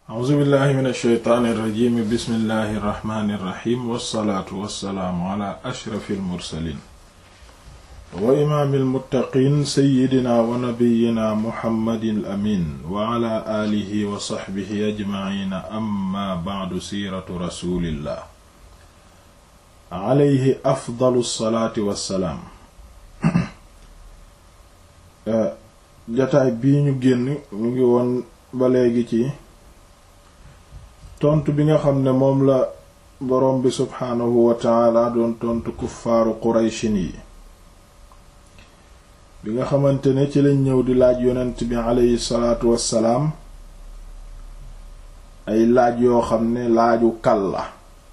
a'uuzu billahi min alsheytaani irrajimi bismillahi irrahmani irrahim wassalaatu wassalaamu ala ashrafi almursalin wa imaami almuttaqiin seyidina wa nabiyina muhammadin amin wa ala aalihi wa saxbihi ajmaciina amma bacdu siiratu rasulillah alayhi afdalu salaati wassalaam jataay bii ñu génn ñu ngi woon ba léegi ci tontu bi nga xam ne moom la boroom bi subxaanahu wa taala doon tontu kuffaaru qurayshin yi bi nga xamante ne ci lañ ñëw di laaj yonent bi aleyhi salaatu wassalaam ay laaj yoo xam ne laaju kal la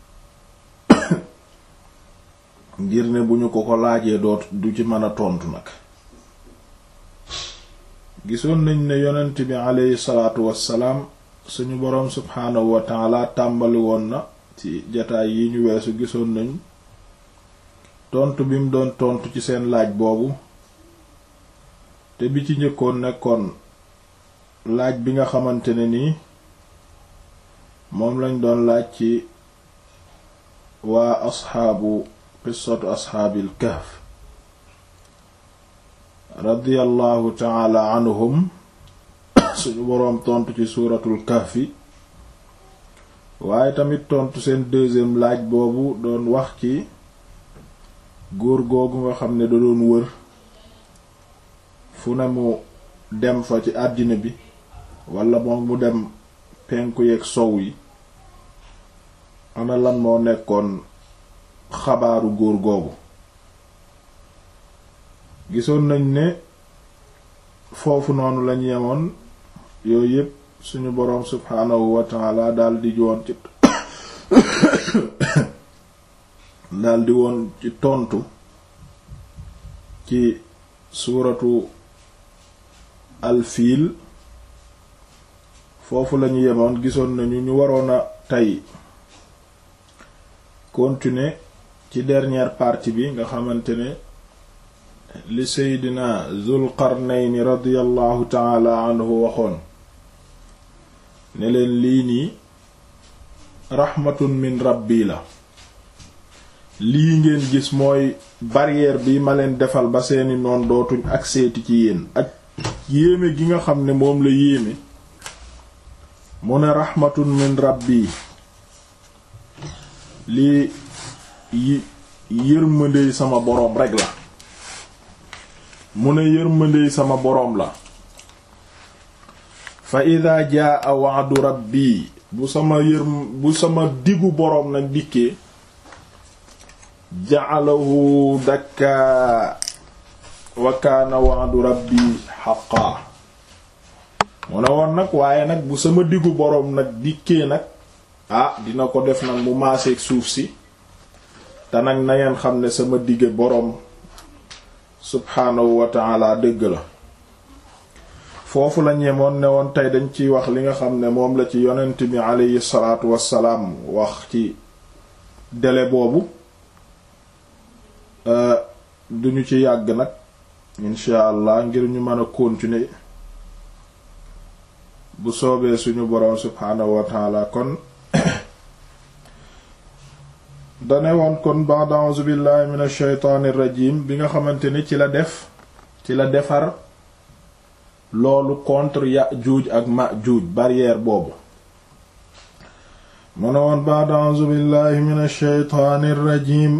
ngir ne bu ñu ko ko laajee doot du ci mën a tontu nag gisoon nañ ne yonent bi aleyhi salaatu wassalaam suñu boroom subhaanahu wa taala tàmbali woon na ci jataay yi ñu weesu gisoon nañ tontu bi mu doon tontu ci seen laaj boobu te bi ci njëkkoon nekkoon laaj bi nga xamante ne nii moom lañ doon laaj ci waa asxaabu qissatu asxaabil kahf radiyallahu taala anhum suñu boroom tontu ci suuratul kahfi waaye tamit tontu seen deuxième laaj boobu doon wax ci góor googu nga xam ne da doon wër fu ne mu dem fa ci àddina bi wala moom mu dem penku yeeg sow yi ana lan moo nekkoon xabaaru góor googu gisoon nañ ne foofu noonu lañ yemoon yooyu yépp suñu boroom subhaanahu wa taala daldi woon ci daldi woon ci tontu ci suuratu alfiil foofu lañu yemoon gisoon nañu ñu waroon a tey continuer ci dernière partie bi nga xamante ne li seydina zul qarnayni radiyallahu taala anhu waxoon ne leen lii nii raxmatun min rabbi la lii ngeen gis mooy barrière bi ma leen defal ba seeni noon dootuñ ak seeti ci yéen ak yéeme gi nga xam ne moom la yéeme mu ne raxmatun min rabbi lii yi yërmandey sama boroom rekk la mu ne yërmandey sama boroom la fa ida jaa wa'du rabbi bu sama yërm bu sama diggu boroom nag dikkee ja'alahu dakka wa kaana wa'du rabbi haqqan mu ne woon nag waaye nag bu sama diggu boroom nag dikkee nag ah dina ko def nag mu maaseeg suuf si te nag na ngeen xam ne sama digge boroom subhaanahu wa ta'ala dëgg la foofu la ñemoon ne woon tey dañ ciy wax li nga xam ne moom la ci yonent bi aleyhi salaatu wassalaam wax ci délai boobu duñu ci yàgg nag incha allah ngir ñu mën a continuer bu soobee suñu boroom subhaanahu wa taala kon dane woon kon ba'da a'uuzu billahi minash shaytaanir rajiim bi nga xamante ni ci la def ci la defar loolu contre Yaajuuj ak Maajuuj barrière boobu mu ne woon ba'da a'uuzu billahi minash shaytaanir rajiim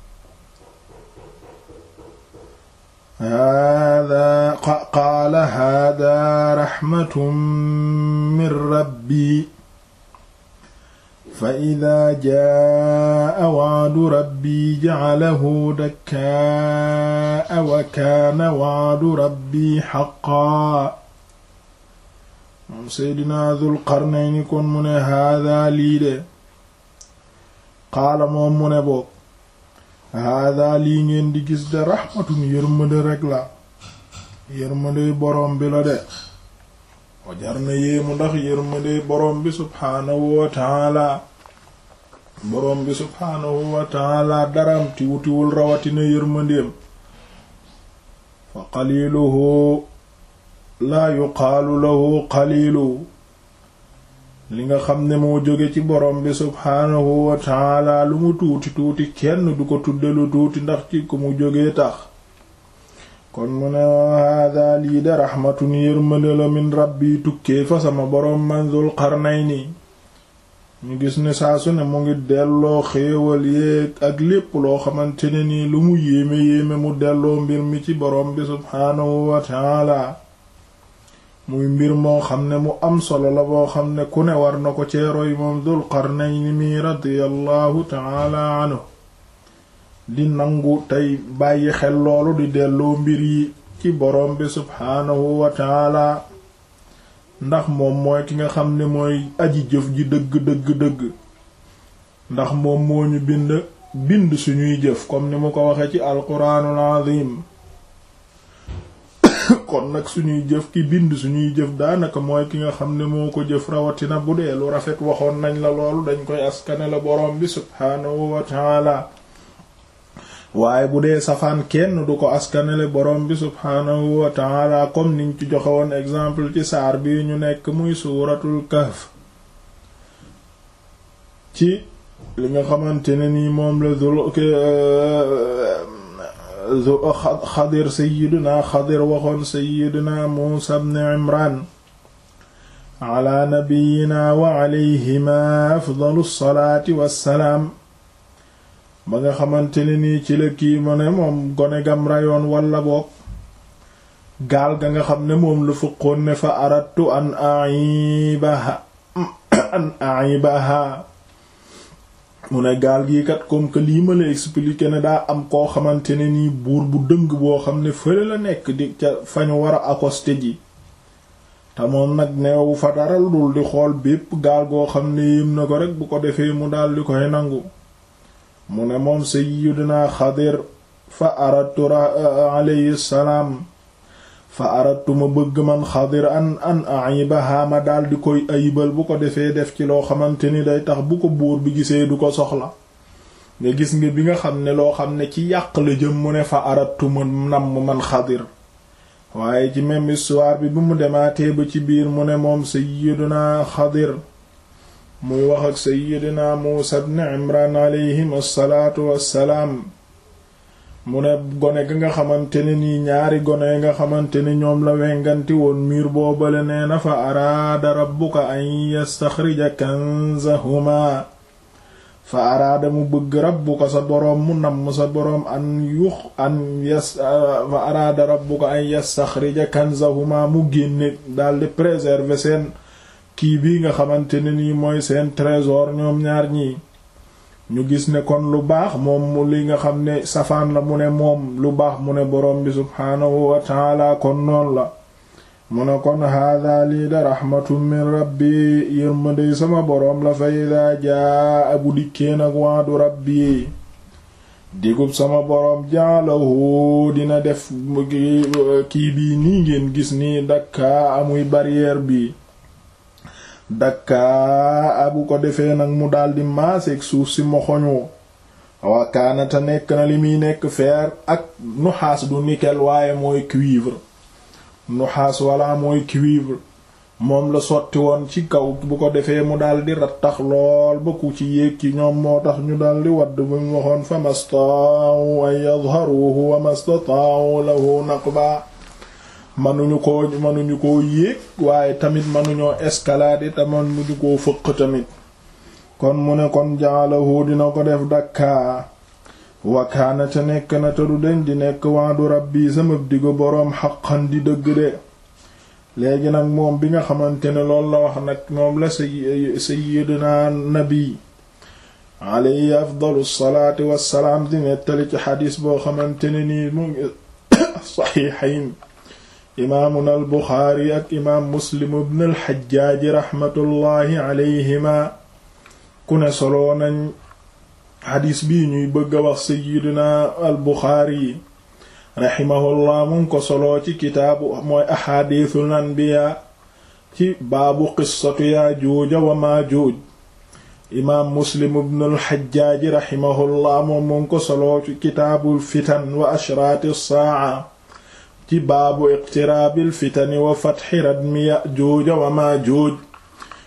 haadaa qaala haadaa raxmatun min rabbi fa idaa jaa'a wa'du rabbi ja'alahu dakkaa'a wa kaana wa'du rabbi haqqan moom seydinaa Dul Qarnayni kon mu ne haadaa lii de qaala moom mu ne boog haadaa lii ngeen di gis de raxmatun yërmande rekk la yërmande boroom bi la de wajar na yéemu ndax yërmande boroom bi subhaanahu wa taala boroom bi subhaanahu wa taala daram ti wutiwul rawatina yërmandeem fa qaliluhu laa yuqaalu lahu qalilu li nga xam ne moo jóge ci borom bi subhaanahu wa taala lu mu tuuti tuuti kenn du ko tudde lu tuuti ndax ci ku mu jógee tax kon mu ne hada lii de raxmatun yërmande la min rabbi tukkee fa sama boroom man Dul Qarnayni ñu gis ne saa su ne mu ngi delloo xéewal yéeg ak lépp loo xamante ne nii lu mu yéeme yéeme mu delloo mbir mi ci boroom bi subhaanahu wa taala muy mbir moo xam ne mu am solo la boo xam ne ku ne war na ko ceeroy moom Dul Qarnayni mi radiyallahu taala anhu di nangu tey bàyyi xel loolu di delloo mbir yi ci borom bi subhaanahu wa taala ndax moom mooy ki nga xam ne mooy aji jëf ji dëgg dëgg dëgg ndax moom moo ñu bind bind suñuy jëf comme ni mu ko waxe ci alquraanul azim kon nag suñuy jëf ki bind suñuy jëf daanaka mooy ki nga xam ne moo ko jëf rawatina bu dee lu rafet waxoon nañ la loolu dañ koy askane la borom bi subhaanahu wa taala waaye bu dee safaan kenn du ko askanele borom bi subhaanahu wa taala comme niñ ci joxe woon exemple ci saar bi ñu nekk muy suuratul kahf ci li nga xamante ne nii moom la zul xadir sayiduna xadir waxoon sayiduna muusa ibn imran ala nabiyina wa alayhima afdalu salaati wassalaam ba nga xamante ne nii ci la kii mu ne moom gone gam rayoon walla boog gaal ga nga xam ne moom la fëqoon ne fa aradtu an aibaha an aibaha mu ne gaal gii kat comme que lii ma la expliquer ne daa am koo xamante ne nii buur bu dëng boo xam ne fële la nekk di ca fa ñu war a accoster ji te moom nag neewu fa dara dul di xool bépp gaal goo xam ne yéem na ko rek bu ko defee mu daal di koy nangu mu ne moom sayyidina xadir fa aradtu alayhi salaam fa aradtu ma bëgg man xadir an an ayibaha ma daal di koy ayibal bu ko defee def ci loo xamante ni day tax bu ko buur bi gisee du ko soxla nga gis nga bi nga xam ne loo xam ne ci yàq la jëm mu ne fa aradtu ma namm man xadir waaye ci même histoire bi bu mu demaatee ba ci biir mu ne moom sayyidina xadir muy wax ak sayyidina Muusa ibn Imran alayhim assalaatu wassalaam mu ne gone ga nga xamante ne nii ñaari gone nga xamante ni ñoom la wenganti woon miir boobale nee na fa araada rabbuka an yastaxrija kanzahuma fa araada mu bëgg rabbuka sa boroom mu namm sa boroom an yux an yas fa araada rabbuka an yastaxrija kanzahuma mu génne daldi préserver seen kii bii nga xamante ne nii mooy seen trésor ñoom ñaar ñii ñu gis ne kon lu baax moom mu li nga xam ne safaan la mu ne moom lu baax mu ne boroom bi subhaanahu wa taala kon noonu la mu ne kon haada lii da raxmatun min rabbi yërmandey sama boroom la fa ida jaa abu dikkee nag waadu rabbi digub sama boroom jaalahu dina def kii bii nii ngeen gis nii dakkaa amuy barrière bi dakkaa bu ko defee nag mu daldi maaseeg suuf si moxoñu wakaanata nekk na li muy nekk fer ak nuxaas du nickel waaye mooy cuivre nuxaas wala mooy cuivre moom la sotti woon ci kaw bu ko defee mu daldi rattax lool ba ku ci yéeg ci ñoom moo tax ñu daldi wadd bu mu waxoon fa masta'u an yadharuhu wa mastata'u lahu naqba manuñu ko manuñu koo yéeg waaye tamit manuñoo escalader te manuñu koo fëq tamit kon mu ne kon jaalahu dina ko def dakkaa wakaana te nekk na te du den di nekk waadu rabbi sama digo boroom xaqan di dëgg de léegi nag moom bi nga xamante ne loolu la wax nag moom la sayyidina nabi alayhi afdalu salaati wassalaam di nettali ci xadiis boo xamante ne nii mu ngi saxiixayn imaamuna al buxaari ak imaam muslim ibn al xajjaaji raxmatullaahi alayhima ku ne soloo nañ xadiis bii ñuy bëgg a wax sayyidina al buxaari raximahullah mu ngi ko soloo ci kitaabu mooy axaadiisul anbiyaa ci baabu qissatu yaajuuja wa maajuuj imaam muslim ibn al xajjaaji raximahullah moom mu ngi ko soloo ci kitaabul fitan wa ashraati saaca ci baabu iqtiraabil fitani wa fatxi radmi yajuuja wa maajuuj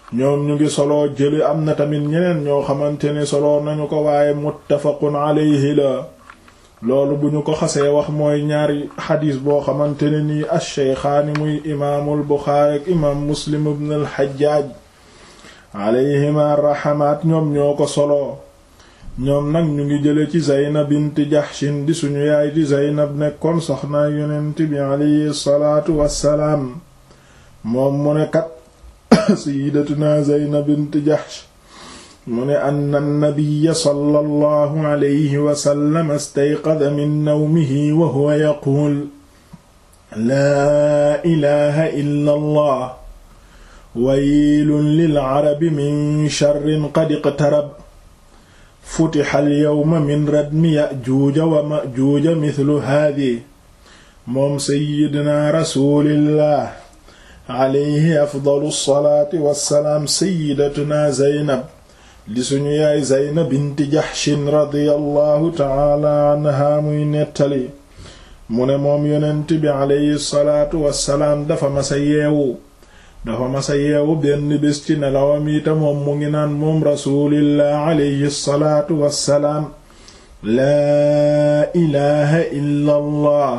ñoom ñu ngi soloo jële am na tamit ñeneen ñoo xamante ne soloo nañu ko waaye muttafaqun alayhi la loolu bu ñu ko xasee wax mooy ñaari xadiis boo xamante ne nii ash-shaykhaani muy imaamul buxaari ak imaam muslim ibn al-hajjaaj alayhima rahamaat ñoom ñoo ko soloo ñoom nag ñu ngi jële ci zaynab bint jahshin di suñu yaay di zaynab nekkoon soxnaa yonent bi alayhi salaatu wassalaam moom mu ne kat sayyidatuna zaynab bint jahsh mu ne anna nabiyya sallallahu alayhi wa sallam istayqada min nawmihi wa huwa yaquul laa ilaaha illa allah waylun lil arabi min sharrin qad iqtarab futixa alyawma min radmi ya'juuja wa ma'juuja mithlu haadihi moom sayyidina rasulillah alayhi afdalu salaati wassalaam sayyidatuna zaynab di suñu yaay zaynab binti jaxshin radiyallahu taala anha muy nettali mu ne moom yonent bi alayhi salaatu wassalaam dafa masa yeewu dafa masa yeewu benn bés ci nelawam yi te moom mu ngi naan moom rasulillah alayhi salaatu wassalaam laa ilaha illa allah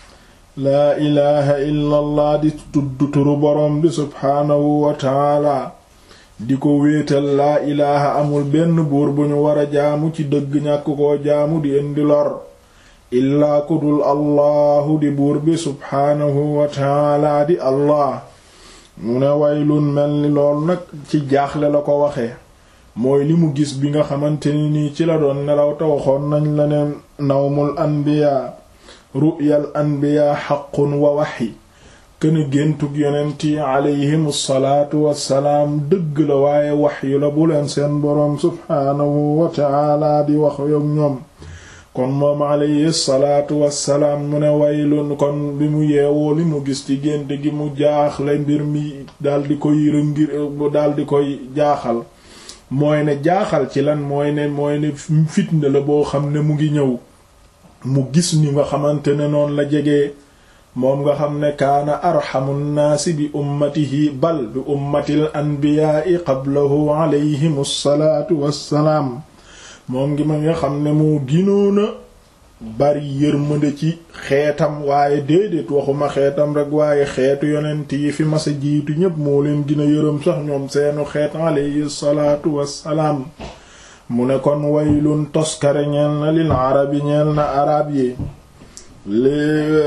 laa ilaha illa allah di tudd turu boroom bi subhaanahu wa taala di ko wéetal laa ilaha amul benn buur bu ñu war a jaamu ci dëgg ñàkk koo jaamu di indi lor illaa ku dul allahu di buur bi subhaanahu wa taala di allah mu ne waylun mel ni lool nag ci jaaxle la ko waxee mooy li mu gis bi nga xamante ni nii ci la doon nelaw te waxoon nañ la ne nawmul anbiyaa ru'yal anbiyaa xaqun wa waxyi këna géntug yonent yi alayhim salaatu wassalaam dëgg la waaye waxyu la bu leen seen boroom subhaanahu wa ta'ala di wax yoog ñoom kon moom alayhi salaatu wassalaam mu ne waylun kon bi mu yeewoo li mu gis ci gént gi mu jaaxle mbir mi daldi koy rëngir daldi koy jaaxal mooy ne jaaxal ci lan mooy ne mooy ne fitna la boo xam ne mu ngi ñëw mu gis ni nga xamante ne noonu la jege moom nga xam ne kaana arxamu nnaasi bi ummatihi bal bi ummatil anbiyaai qablahu alayhim salaatu wassalaam moom ngi ma nga xam ne moo ginoona bari yërmande ci xeetam waaye déedéet waxuma xeetam rek waaye xeetu yonent yi fi masa jiitu ñépp moo leen gina yërëm sax ñoom seenu xeet alayhi salaatu wassalaam mu ne kon waylun toskare ñeel na lil arabi ñeel na arab yi li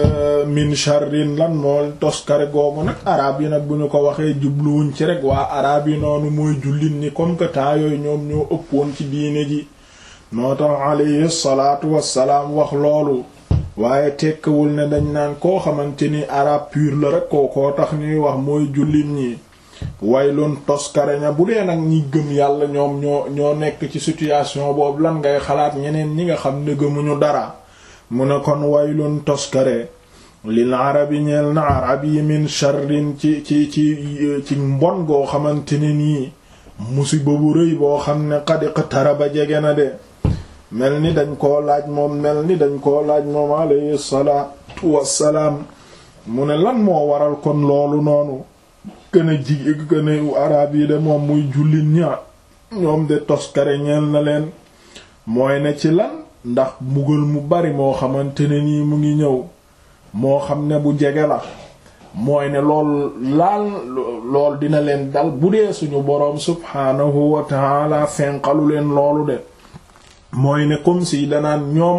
min sharrin lan moo toskare googu nag arab yi nag bu ñu ko waxee jubluwuñ ci rek waa arab yi noonu mooy jullit ni comme que temps yooyu ñoom ñoo ëppoon ci diine ji noo tax alayhi salaatu wassalaam wax loolu waaye tekkiwul ne dañ naan koo xamante ni arab pur la rek koo koo tax ñuy wax mooy jullit ñi waylun toskare ña bu dee nag ñi gëm yàlla ñoom ñoo ñoo nekk ci situation boobu lan ngay xalaat ñeneen ñi nga xam ne gëmuñu dara mu ne kon waylun toskare lil arabi ñeel na arab yi min sharrin ci ci ci ci mbon goo xamante ne nii musiba bu rëy boo xam ne qad iqtaraba jege na de mel ni dañ koo laaj moom mel ni dañ koo laaj moom alayhi salaatu wassalaam mu ne lan moo waral kon loolu noonu gën a ji gën a arab yi de moom muy jullit ña ñoom de toskare ñeel na leen mooy ne ci lan ndax mbugal mu bari moo xamante ne nii mu ngi ñëw moo xam ne bu jege la mooy ne lool laal lool dina leen dal bu dee suñu boroom subhaanahu wa taala fenqalu leen loolu de mooy ne comme si danaan ñoom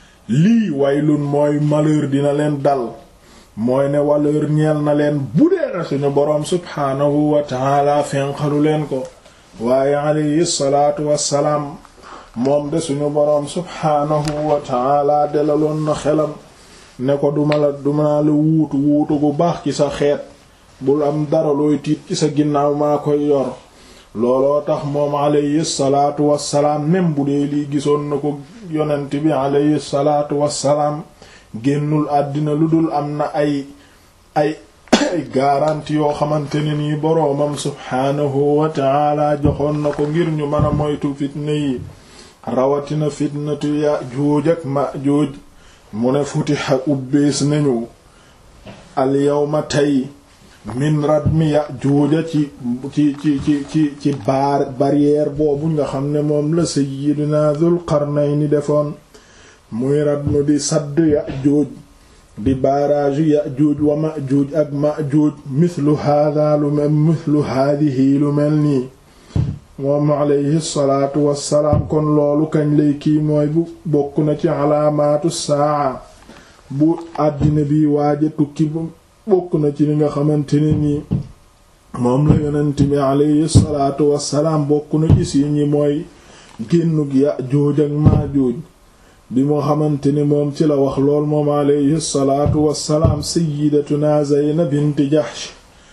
lii waylun mooy malheur dina leen dal mooy ne waleur ñeel na leen bu dee na suñu boroom subhaanahu wa taala fenqalu leen ko waaye alayhi salaatu wassalaam moom de suñu boroom subhaanahu wa taala delaloon na xelam ne ko duma la duma la wuutu wuutu bu baax ci sa xeet bul am dara looy tiit ci sa ginnaaw maa koy yor looloo tax moom alayhi salaatu wassalaam même bu dee lii gisoon na ko yonent bi alayhi salaatu wassalaam génnul àddina lu dul am na ay ay ay garanti yoo xamante ne nii boroomam subhaanahu wa taala joxoon na ko ngir ñu mën a moytu fitna yi rawatina fitnatu Yaajuuj ak Maajuuj mu ne futiha ubbees nañu alyawma tey min radmi Ya'juuja ci ci ci ci ci ci baar barrière boobu nga xam ne moom la sayyidina Dhul Qarnayni defoon muy radmu di sadd Ya'juuj di barrage Ya'juuj wa Ma'juuj ak Ma'juuj mithlu hadha lu mel mithlu hadhihi lu mel nii moom alayhi salaatu wassalaam kon loolu kañ lay kii mooy bu bokk na ci alaamaatu saa bu àddina bi waaja tukki bu bokk na ci li nga xamante ne nii moom la yonent bi alayhi salaatu wassalaam bokk na ci si ñi mooy génnug Yaajuuj ak Maajuuj bi moo xamante ni moom ci la wax lool moom alayhi salaatu wassalaam sayyidatuna Zaynab bint Jahsh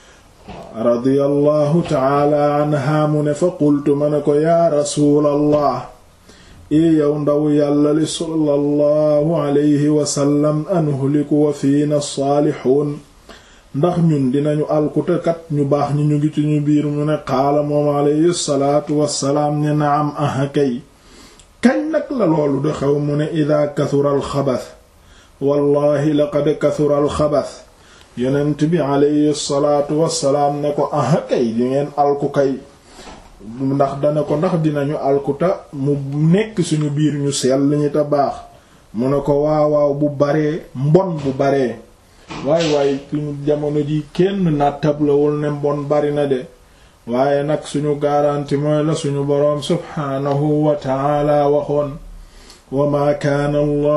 radiyallahu taala anha mu ne fa qultu ma ne ko yaa rasuulallah i yow ndaw yàlla li sallallahu alayhi wasallam anuhliku wa fiina saalixuun ndax ñun dinañu alkutekat ñu baax ñi ñu ngi ci ñu biir mu ne qaala moom alayhi salaatu wassalaam ne naam aha kay kañ nag la loolu de xew mu ne ida kasura alxabas wallahi laqad kasura alxabas yonent bi alayhi salaatu wassalaam ne ko aha kay di ngeen alku kay ndax dana ko ndax dinañu alkuta mu nekk suñu biir ñu sell ñi te baax mu ne ko waawaaw bu baree mbon bu baree waay waay suñu jamono ji kenn nattablawul ne mbon bari na de waaye nag suñu garanti mooy la suñu boroom subhaanahu wa taala waxoon wa maa kaana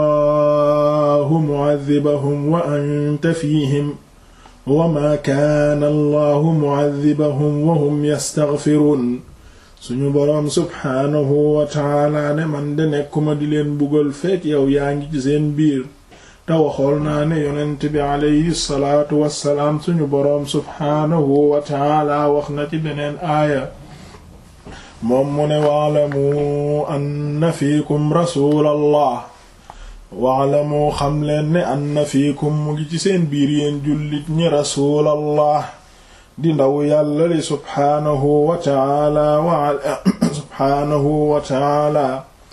allahu mu'adhibahum wa anta fiihim wa maa kaana allahu mu'adhibahum wa hum yastaghfiruun suñu boroom subhaanahu wa taala ne man de nekkuma di leen bugal fekk yow yaa ngi ci seen biir te waxool naa ne yonent bi alayhi salaatu wassalaam suñu boroom subhaanahu wa taala wax na ci beneen aaya moom mu ne waalamu anna fiikum rasuulallah waalamu xam leen ne anna fiikum mu ngi ci seen biir yéen jullit ñi rasuulallah di ndaw yàlla li subhaanahu wa taala wa subhaanahu wa taala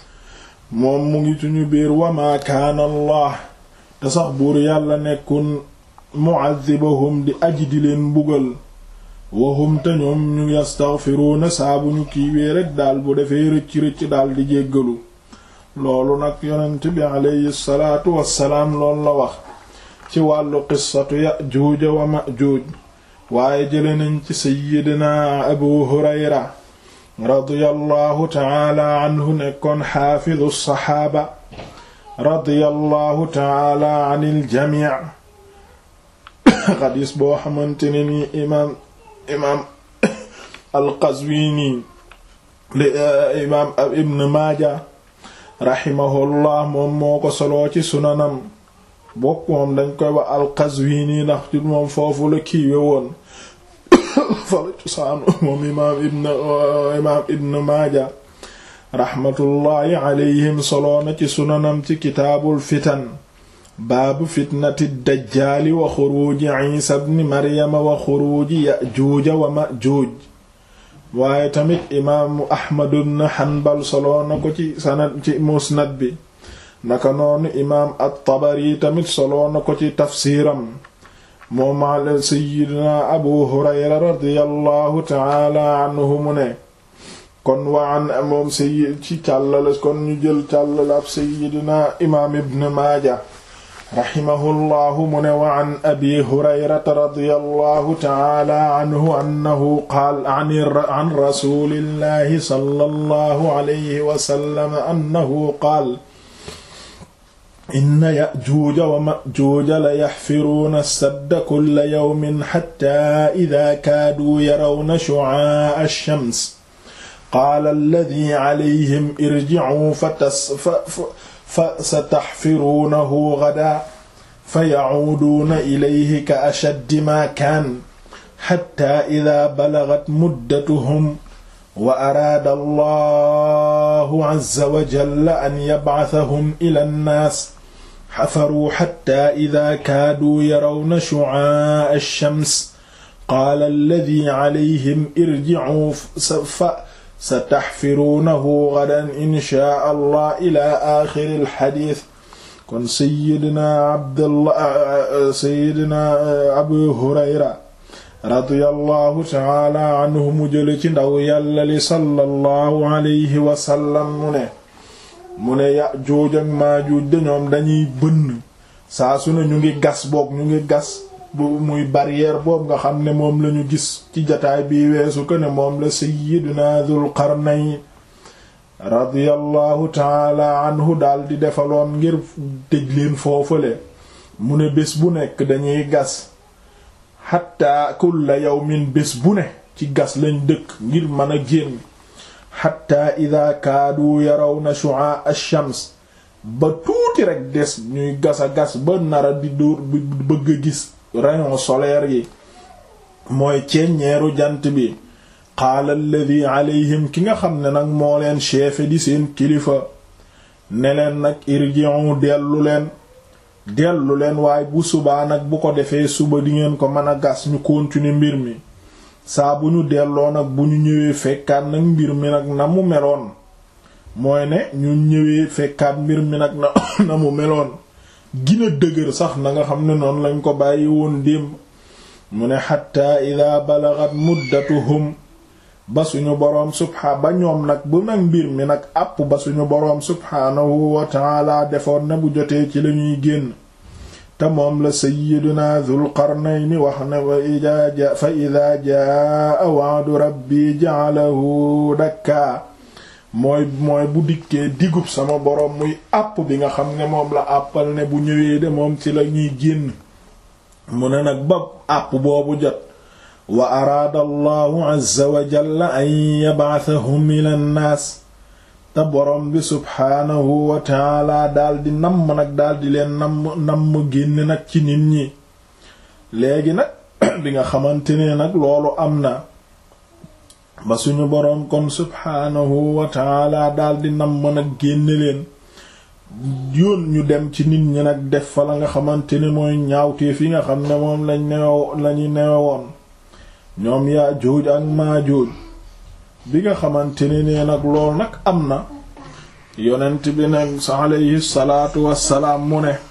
moom mu ngi suñu biir wa maa kaana allah te sax buur yàlla nekkun mu'adhibahum di aji di leen mbugal wahum te ñoom ñu yastaghfiruuna saa bu ñu kiiwee rekk daal bu defee rëcc-rëcc daal di jéggalu loolu nag yonent bi alayhi salaatu wassalaam loolu la wax ci wàllu qissatu ya'juuja wa ma'juuj waaye jële nañ ci sayyidina abu hurayra radiyallahu ta'ala anhu nekkoon xaafidu saxaaba radiyallahu ta'ala anil jamii xadiis boo xamante ne ni imaam imaam al-Qazwini li imaam ibn Maaja rahimahullah moom moo ko soloo ci sunanam bokk moom dañ koy wax al-Qazwini ndax ci moom foofu la kiiwe woon fa la cosaanu moom imaam ibn imaam ibn Maaja rahmatullahi alayhim soloona ci sunanam ci kitaabul fitan baabu fitnati dajjaali wa xuruuji isa bni maryama wa xuruuji yajuuja wa majuuj waaye tamit imaamu ahmadu bnu hanbal soloona ko ci sanad ci musnad bi naka noonu imaam at-tabari tamit soloona ko ci tafsiiram moom ala sayyidina abu hurayra radiyallahu taala anhu mu ne kon waan moom sayyid ci càllale kon ñu jël càllale ab sayyidina imaam ibn maaja raximahullahu mu ne wa an abi hurayrata radiyallahu taala anhu annahu qaal an rasulillahi sallallahu alayhi wa sallam annahu qaal inna ya'juuja wa ma'juuja la yaxfiruuna sadda kulla yawmin xatta idaa kaaduu yarawna shu'aa'a ash-shams qaala alladii calayhim irjicuu fa sataxfiruunahu gadan fa yacuuduuna ilayhi ka ashaddi maa kaan xatta idaa balagat muddatuhum wa araada allahu azza wa jalla an yabcasahum ila nnaas xafaruu xatta idaa kaaduu yarawna shucaa'a ash-shams qaala alladii calayhim irjicuu fa sataxfiruunahu gadan inshaa allah ila axiri alxadiis kon sayidna abdallah sayidna abu hurayra radiyallahu taala anhu mu jële ci ndaw yàlla li sallallahu alayhi wasallam mu ne mu ne Yaajuuj ak Maajuuj de ñoom dañuy bënn saa su ne ñu ngi gas boog ñu ngi gas bu muy barrière boobu nga xam ne moom lañu gis ci jataay bi weesu ko ne moom la sayyiduna Dul Qarnayn radiyallahu taala anhu daal di defaloon ngir tëj leen foofale mu ne bés bu nekk dañuy gas xatta kulla yawmin bés bu ne ci gas lañ dëkk ngir mën a génn xatta ida kaadu yarawna shu'a ash-shams ba tuuti rek des ñuy gas a gas ba nara di dóor bëgg a gis rayon solaire yi mooy ceeññeeru jant bi qaala alladi alayhim ki nga xam ne nag moo leen chefe di seen kilifa ne leen nag irji'u dellu leen dellu leen waaye bu subaa nag bu ko defee suba di ngeen ko mën a gas ñu continuer mbir mi saa bu ñu delloo nag bu ñu ñëwee fekkaat nag mbir mi nag na mu meloon mooy ne ñu ñëwee fekkaat mbir mi nag na na mu meloon gina dëgër sax na nga xam ne noonu lañ ko bàyyi woon démb mu ne xatta ida balagat muddatuhum ba suñu boroom subha ba ñoom nag bu nag mbir mi nag àpp ba suñu boroom subhaanahu wa taala defoon na bu jotee ci lañuy génn te moom la sayyiduna dhul qarnayni wax ne wa ida fa ida jaa wa'du rabbi ja'alahu dakka mooy mooy bu dikkee digub sama boroom muy àpp bi nga xam ne moom la àppal ne bu ñëwee de moom ci la ñuy génn mu ne nag ba àpp boobu jot wa araada allahu azza wa jalla an yab'athahum ila nnaas te boroom bi subhaanahu wa taala daldi namm nag daldi leen namm namm génn nag ci nit ñi léegi nag bi nga xamante ne nag loolu am na ba suñu boroom kon subhaanahu wa taala daldi namm nag génn leen yoon ñu dem ci nit ñi nag def fa la nga xamante ne mooy ñaawteef yi nga xam ne moom lañ neew lañu newe woon ñoom Yaajuuj ak Maajuuj bi nga xamante ne nee nag lool nag am na yonent bi nag sa alayhi salaatu wassalaam mu ne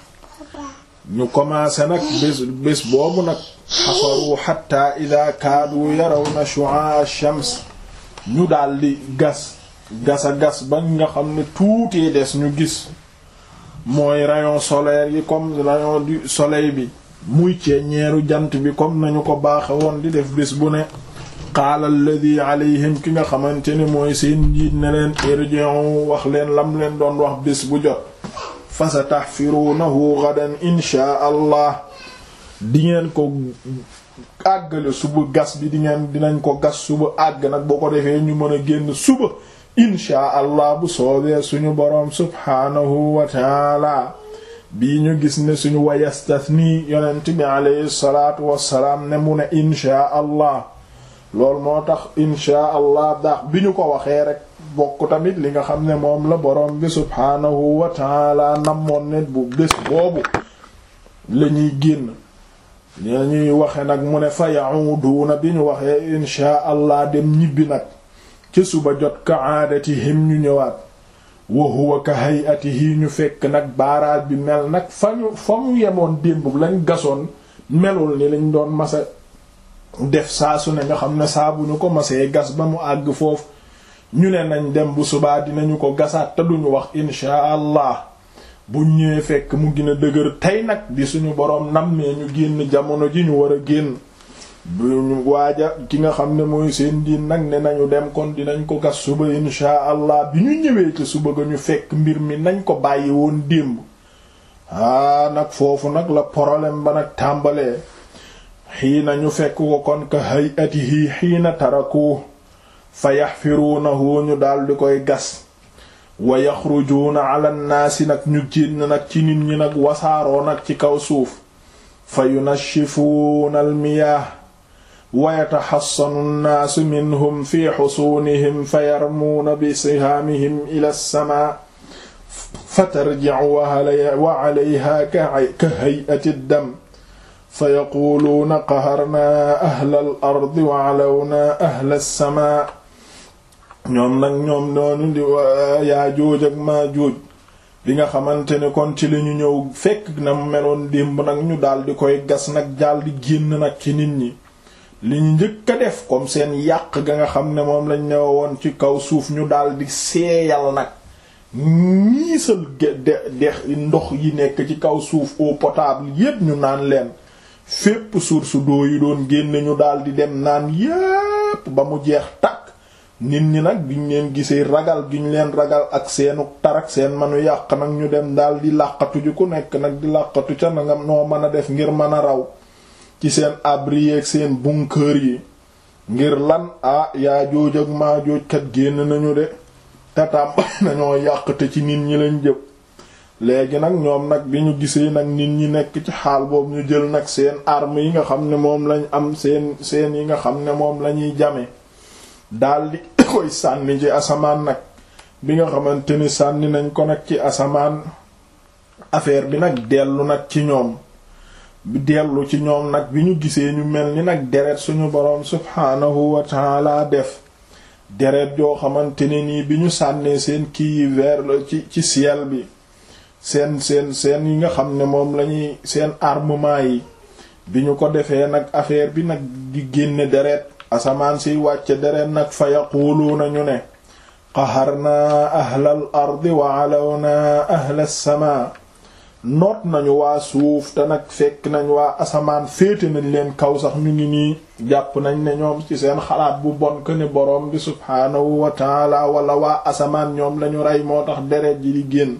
ñu commencé nag bés bés boobu nag xafaru xatta ida kaadu yarawna shu'a ash-shams ñu daldi gas gas a gas ba nga xam ne tuutee des ñu gis mooy rayon solaire yi comme rayon du soleil bi muy ceeñeeru jant bi comme nañu ko baaxe woon di def bés bu ne qaala alladi alayhim ki nga xamante ne mooy seen njiit ne leen irji'u wax leen lam leen doon wax bés bu jot fa sa tahfirunahu gadan inchaa allah di ngeen ko àggale suba gas bi di ngeen dinañ ko gas suba àgg nag boo ko defee ñu mën a génn suba inchaa allah bu soobee suñu boroom subhaanahu wa taala bii ñu gis ne suñu wayastathni yonent bi alayhi salaatu wassalaam ne mu ne inchaa allah loolu moo tax inchaa allah daax bi ñu ko waxee rek bokk tamit li nga xam ne moom la boroom bi subhaanahu wa taala namoon ne bu bés boobu la ñuy génn la ñuy waxe nag mu ne fa ya'uduuna bi ñu waxee inchaa allah dem ñibbi nag ci suba jot ka aadatihim ñu ñëwaat wa huwa ka hay'atihi ñu fekk nag baaraal bi mel nag fa ñu fa mu yemoon démb lañ gasoon melul ni lañ doon masa def saa su ne nga xam ne saa bu ñu ko masee gas ba mu àgg foofu ñu ne nañ dem bu subaa dinañu ko gasaat te duñu wax inshaa allah bu ñëwee fekk mu gën a dëgër tey nag di suñu boroom nammee ñu génn jamono ji ñu war a génn bu ñu waaja ki nga xam ne mooy seen diin nag ne nañu dem kon dinañ ko gas suba inshaa allah bi ñu ñëwee ci suba ga ñu fekk mbir mi nañ ko bàyyi woon démb aa nag foofu nag la problème ba nag tàmbalee xiina ñu fekk ko kon ka hayatihi xiina taraku fa yaxfiruunahu ñu daldi koy gas wa yaxrujuuna ala nnaasi nag ñu génn nag ci nit ñi nag wasaaroo nag ci kaw suuf fa yunashifuuna almiyaah wa yataxassanu nnaasu minhum fi xusuunihim fa yarmuuna bi sihaamihim ila lsamaa fa tarjicu wa calayha ka hay'ati ddam fa yaquuluuna qaharnaa ahla al ardi wa calawnaa ahla lsamaa ñoom nag ñoom noonu di Yaajuuj ak Maajuuj bi nga xamante ne kon ci lañu ñëw fekk na meloon démb nag ñu daldi koy gas nag daldi génn nag ci nit ñi li ñu njëkk a def comme seen yàq ga nga xam ne moom lañ ne woon ci kaw suuf ñu daldi seeyal nag ñiisal de dex ndox yi nekk ci kaw suuf eau potable yépp ñu naan leen fépp source d'eau yi doon génne ñu daldi dem naan yépp ba mu jeex takk nit ñi nag biñ leen gisee ragal giñ leen ragal ak seenu tarak seen manu yàq nag ñu dem daldi làqatu ji ku nekk nag di làqatu ca na nga noo mën a def ngir mën a raw ci seen abri ak seen bunker yi ngir lan ah yaa jooj ak maa jooj kat génn nañu de tatam nañoo yàq te ci nit ñi lañ jëp léegi nag ñoom nag bi ñu gisee nag nit ñi nekk ci xaal boobu ñu jël nag seen armes yi nga xam ne moom lañ am seen seen yi nga xam ne moom lañuy jame daldi koy sànni ci asamaan nag bi nga xamante ni sànni nañ ko nag ci asamaan affaire bi nag dellu nag ci ñoom bi dellu ci ñoom nag bi ñu gisee ñu mel ni nag deret suñu boroom subhaanahu wa taala def deret joo xamante ne nii bi ñu sànnee seen kii yi vers ci ci ciel bi seen seen seen yi nga xam ne moom lañuy seen armement yi bi ñu ko defee nag affaire bi nag di génne deret asamaan siy wàcce deret nag fa yaquluuna ñu ne qaharnaa ahlal ardi wa alawnaa ahlas samaa noot nañu waa suuf te nag fekk nañ waa asamaan féete nañ leen kaw sax ñu ngi nii jàpp nañ ne ñoom ci seen xalaat bu bon que ne boroom bi subhaanahu wa taala wala waa asamaan ñoom lañu rey moo tax deret ji di génn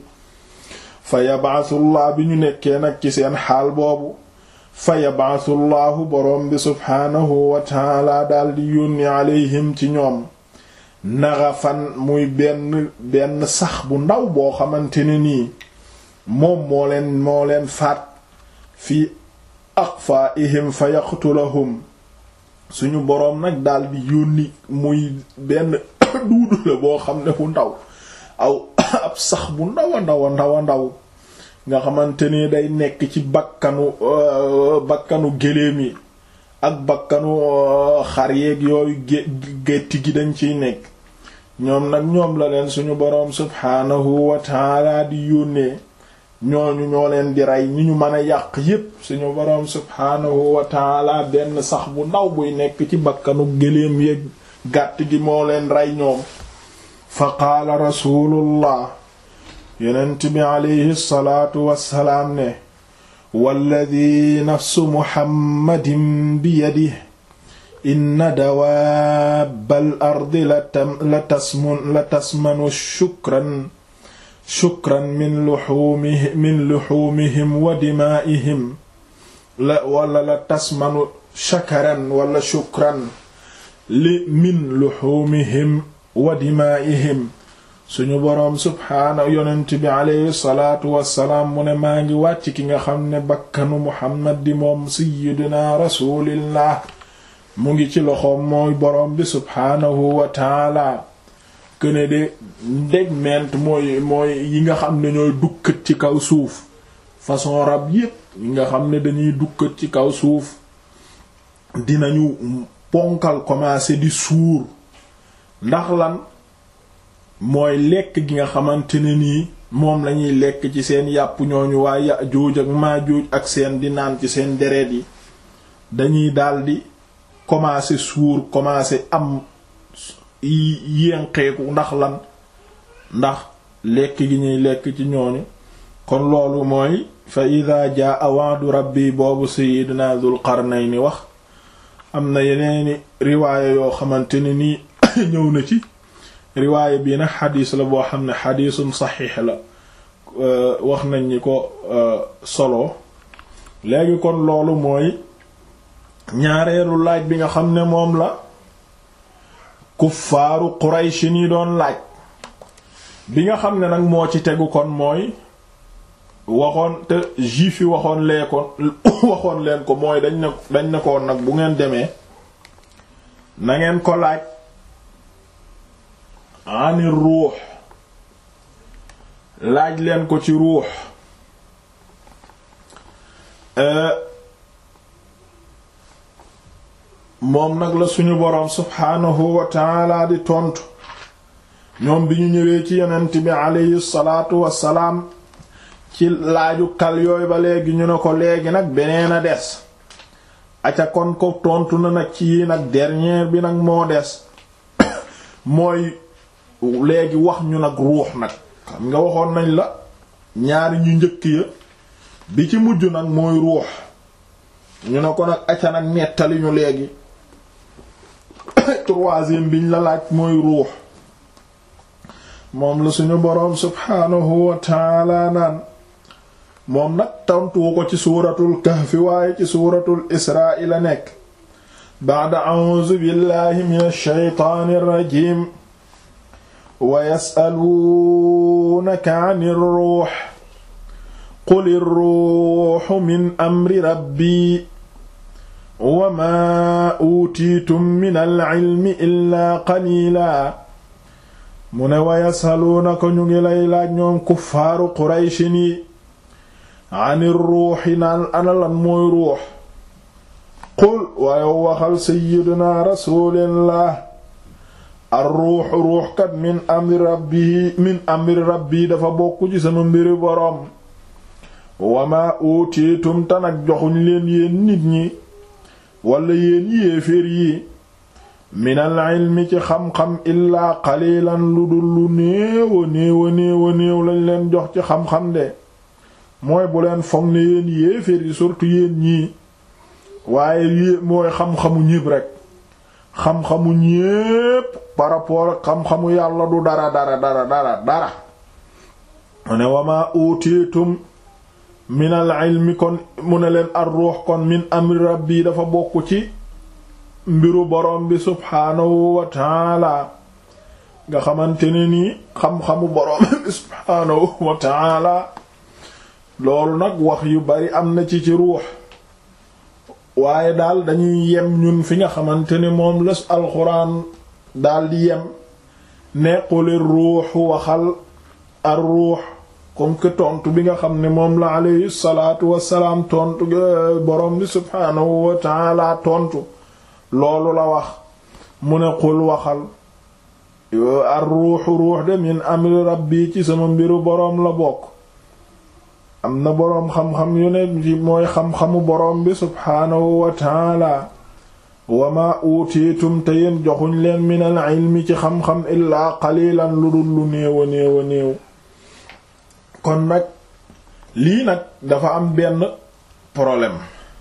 fa yabaasullah bi ñu nekkee nag ci seen xaal boobu fa yabaasullahu boroom bi subhaanahu wa taala daldi yónni alayhim ci ñoom naxafan muy benn benn sax bu ndaw boo xamante ne nii moom moo leen moo leen faat fii aqfaihim fa yaqtulahum suñu boroom nag daldi yónni muy benn duudu la boo xam ne bu ndaw aw ab sax bu ndaw a ndaw a ndaw a ndaw nga xamante ni day nekk ci bakkanu bakkanu géléem yi ak bakkanu xar yeeg yooyu gétti gi dañ ciy nekk ñoom nag ñoom la leen suñu boroom subhaanahu wa taala di yónnee ñooñu ñoo leen di rey ñi ñu mën a yàq yépp suñu boroom subhaanahu wa taala benn sax bu ndaw buy nekk ci bakkanu géléem yeeg gàtt gi moo leen rey ñoom fa qaala rasulullah yonent bi aleyhi salaatu wassalaam ne walladi nafsu muhammadin biyadihi inna dawaabal ardi la tasmun la tasmanu shukran shukran min luxuumihim min luxuumihim wa dimaa'ihim la wala la tasmanu shakaran wala shukran li min luxuumihim wa dimaa'ihim suñu boroom subhaana yonent bi aleyhi salaatu wassalaam mu ne maa ngi wàcc ki nga xam ne bakkanu muhammad di moom sayyidina rasulillah mu ngi ci loxoom mooy boroom bi subhaanahu wa taala këne de ndeg ment mooy mooy yi nga xam ne ñooy dukkat ci kaw suuf façon rab yépp yi nga xam ne dañuy dukkat ci kaw suuf dinañu ponkal commencer di suur ndax lan mooy lekk gi nga xamante ne nii moom lañuy lekk ci seen yàpp ñooñu waa Yaajuuj ak Maajuuj ak seen di naan ci seen deret yi dañuy daldi commencer suur commencer am yénqeeku ndax lan ndax lekk gi ñuy lekk ci ñooñu kon loolu mooy fa ida jaa wa'du rabbi boobu sayyidina Dul Qarnayni wax am na yeneeni riwaaya yoo xamante ne nii ñëw na ci riwaaya bii nag xadiis la boo xam ne xadiisun saxiix la wax nañ ñi ko solo léegi kon loolu mooy ñaareelu laaj bi nga xam ne moom la kuffaaru Quraysh ni doon laaj bi nga xam ne nag moo ci tegu kon mooy waxoon te juif yi waxoon lee ko waxoon leen ko mooy dañ ne dañ ne ko nag bu ngeen demee na ngeen ko laaj ani ruux laaj leen ko ci ruux moom nag la suñu boroom subhaanahu wa taala di tontu ñoom bi ñu ñëwee ci yonent bi aleyhi salaatu wassalaam ci laaju kal yooyu ba léegi ñu ne ko léegi nag beneen a des aca kon ko tontu na nag ci yi nag dernier bi nag moo des mooy léegi wax ñu nag ruux nag xam nga waxoon nañ la ñaari ñu njëkk ya bi ci mujj nag mooy ruux ñu ne ko nag aca nag nettali ñu léegi troisième biñ la laaj mooy ruux moom la suñu boroom subhaanahu wa taala naan moom nag tontuwu ko ci suuratul kahfi waaye ci suuratul israa la nekk ba'da a'uuzu billahi minash shaytaanir rajiim wa yas'aluunaka 'anir ruux qulir ruuhu min amri rabbi wa maa uutiitum minal 'ilmi illaa qaliilaa mu ne wa yasaluunaka ñu ngi lay laaj ñoom kuffaaru qurayshin yi anir ruuxi naan analan mooy ruux qul waaye waxal sayyiduna rasulillah ar ruux ruuxkat min amri rabbi min amri rabbi dafa bokk ci sama mbiri boroom wama utiitum tanak joxuñ leen yéen nit ñi wala yéen yéeféer yi minal ilmi ci xam-xam illaa qalilan lu dul lu néewa néewa néewa néew lañ leen jox ci xam-xam de mooy bu leen foog ne yéen yéeféer yi surtout yéen ñii waaye yé mooy xam-xamu ñépp rek xam-xamu ñépp par rapport ak xam-xamu yàlla du dara dara dara dara dara mu ne wama utiitum minal ilmi kon mu ne leen ar ruux kon min amri rabbi dafa bokk ci mbiru borom bi subhaanahu wa taala nga xamante ne nii xam-xamu borom bi subhaanahu wa taala loolu nag wax yu bari am na ci ci ruux waaye daal dañuy yem ñun fi nga xamante ne moom la alxuraan daal di yem nequli ruuxu waxal ar ruux comme que tontu bi nga xam ne moom la alayhi salaatu wassalaam tontu borom bi subhaanahu wa taala tontu loolu la wax mu ne qul waxal ar ruuxu ruux de min amri rabbi ci sama mbiru boroom la bokk am na boroom xam-xam yu ne ci mooy xam-xamu boroom bi subhaanahu wa taala wa ma utiitum te yéen joxuñ leen min al ilmi ci xam-xam illaa qalilan lu dul lu néew a néew a néew kon nag lii nag dafa am benn problème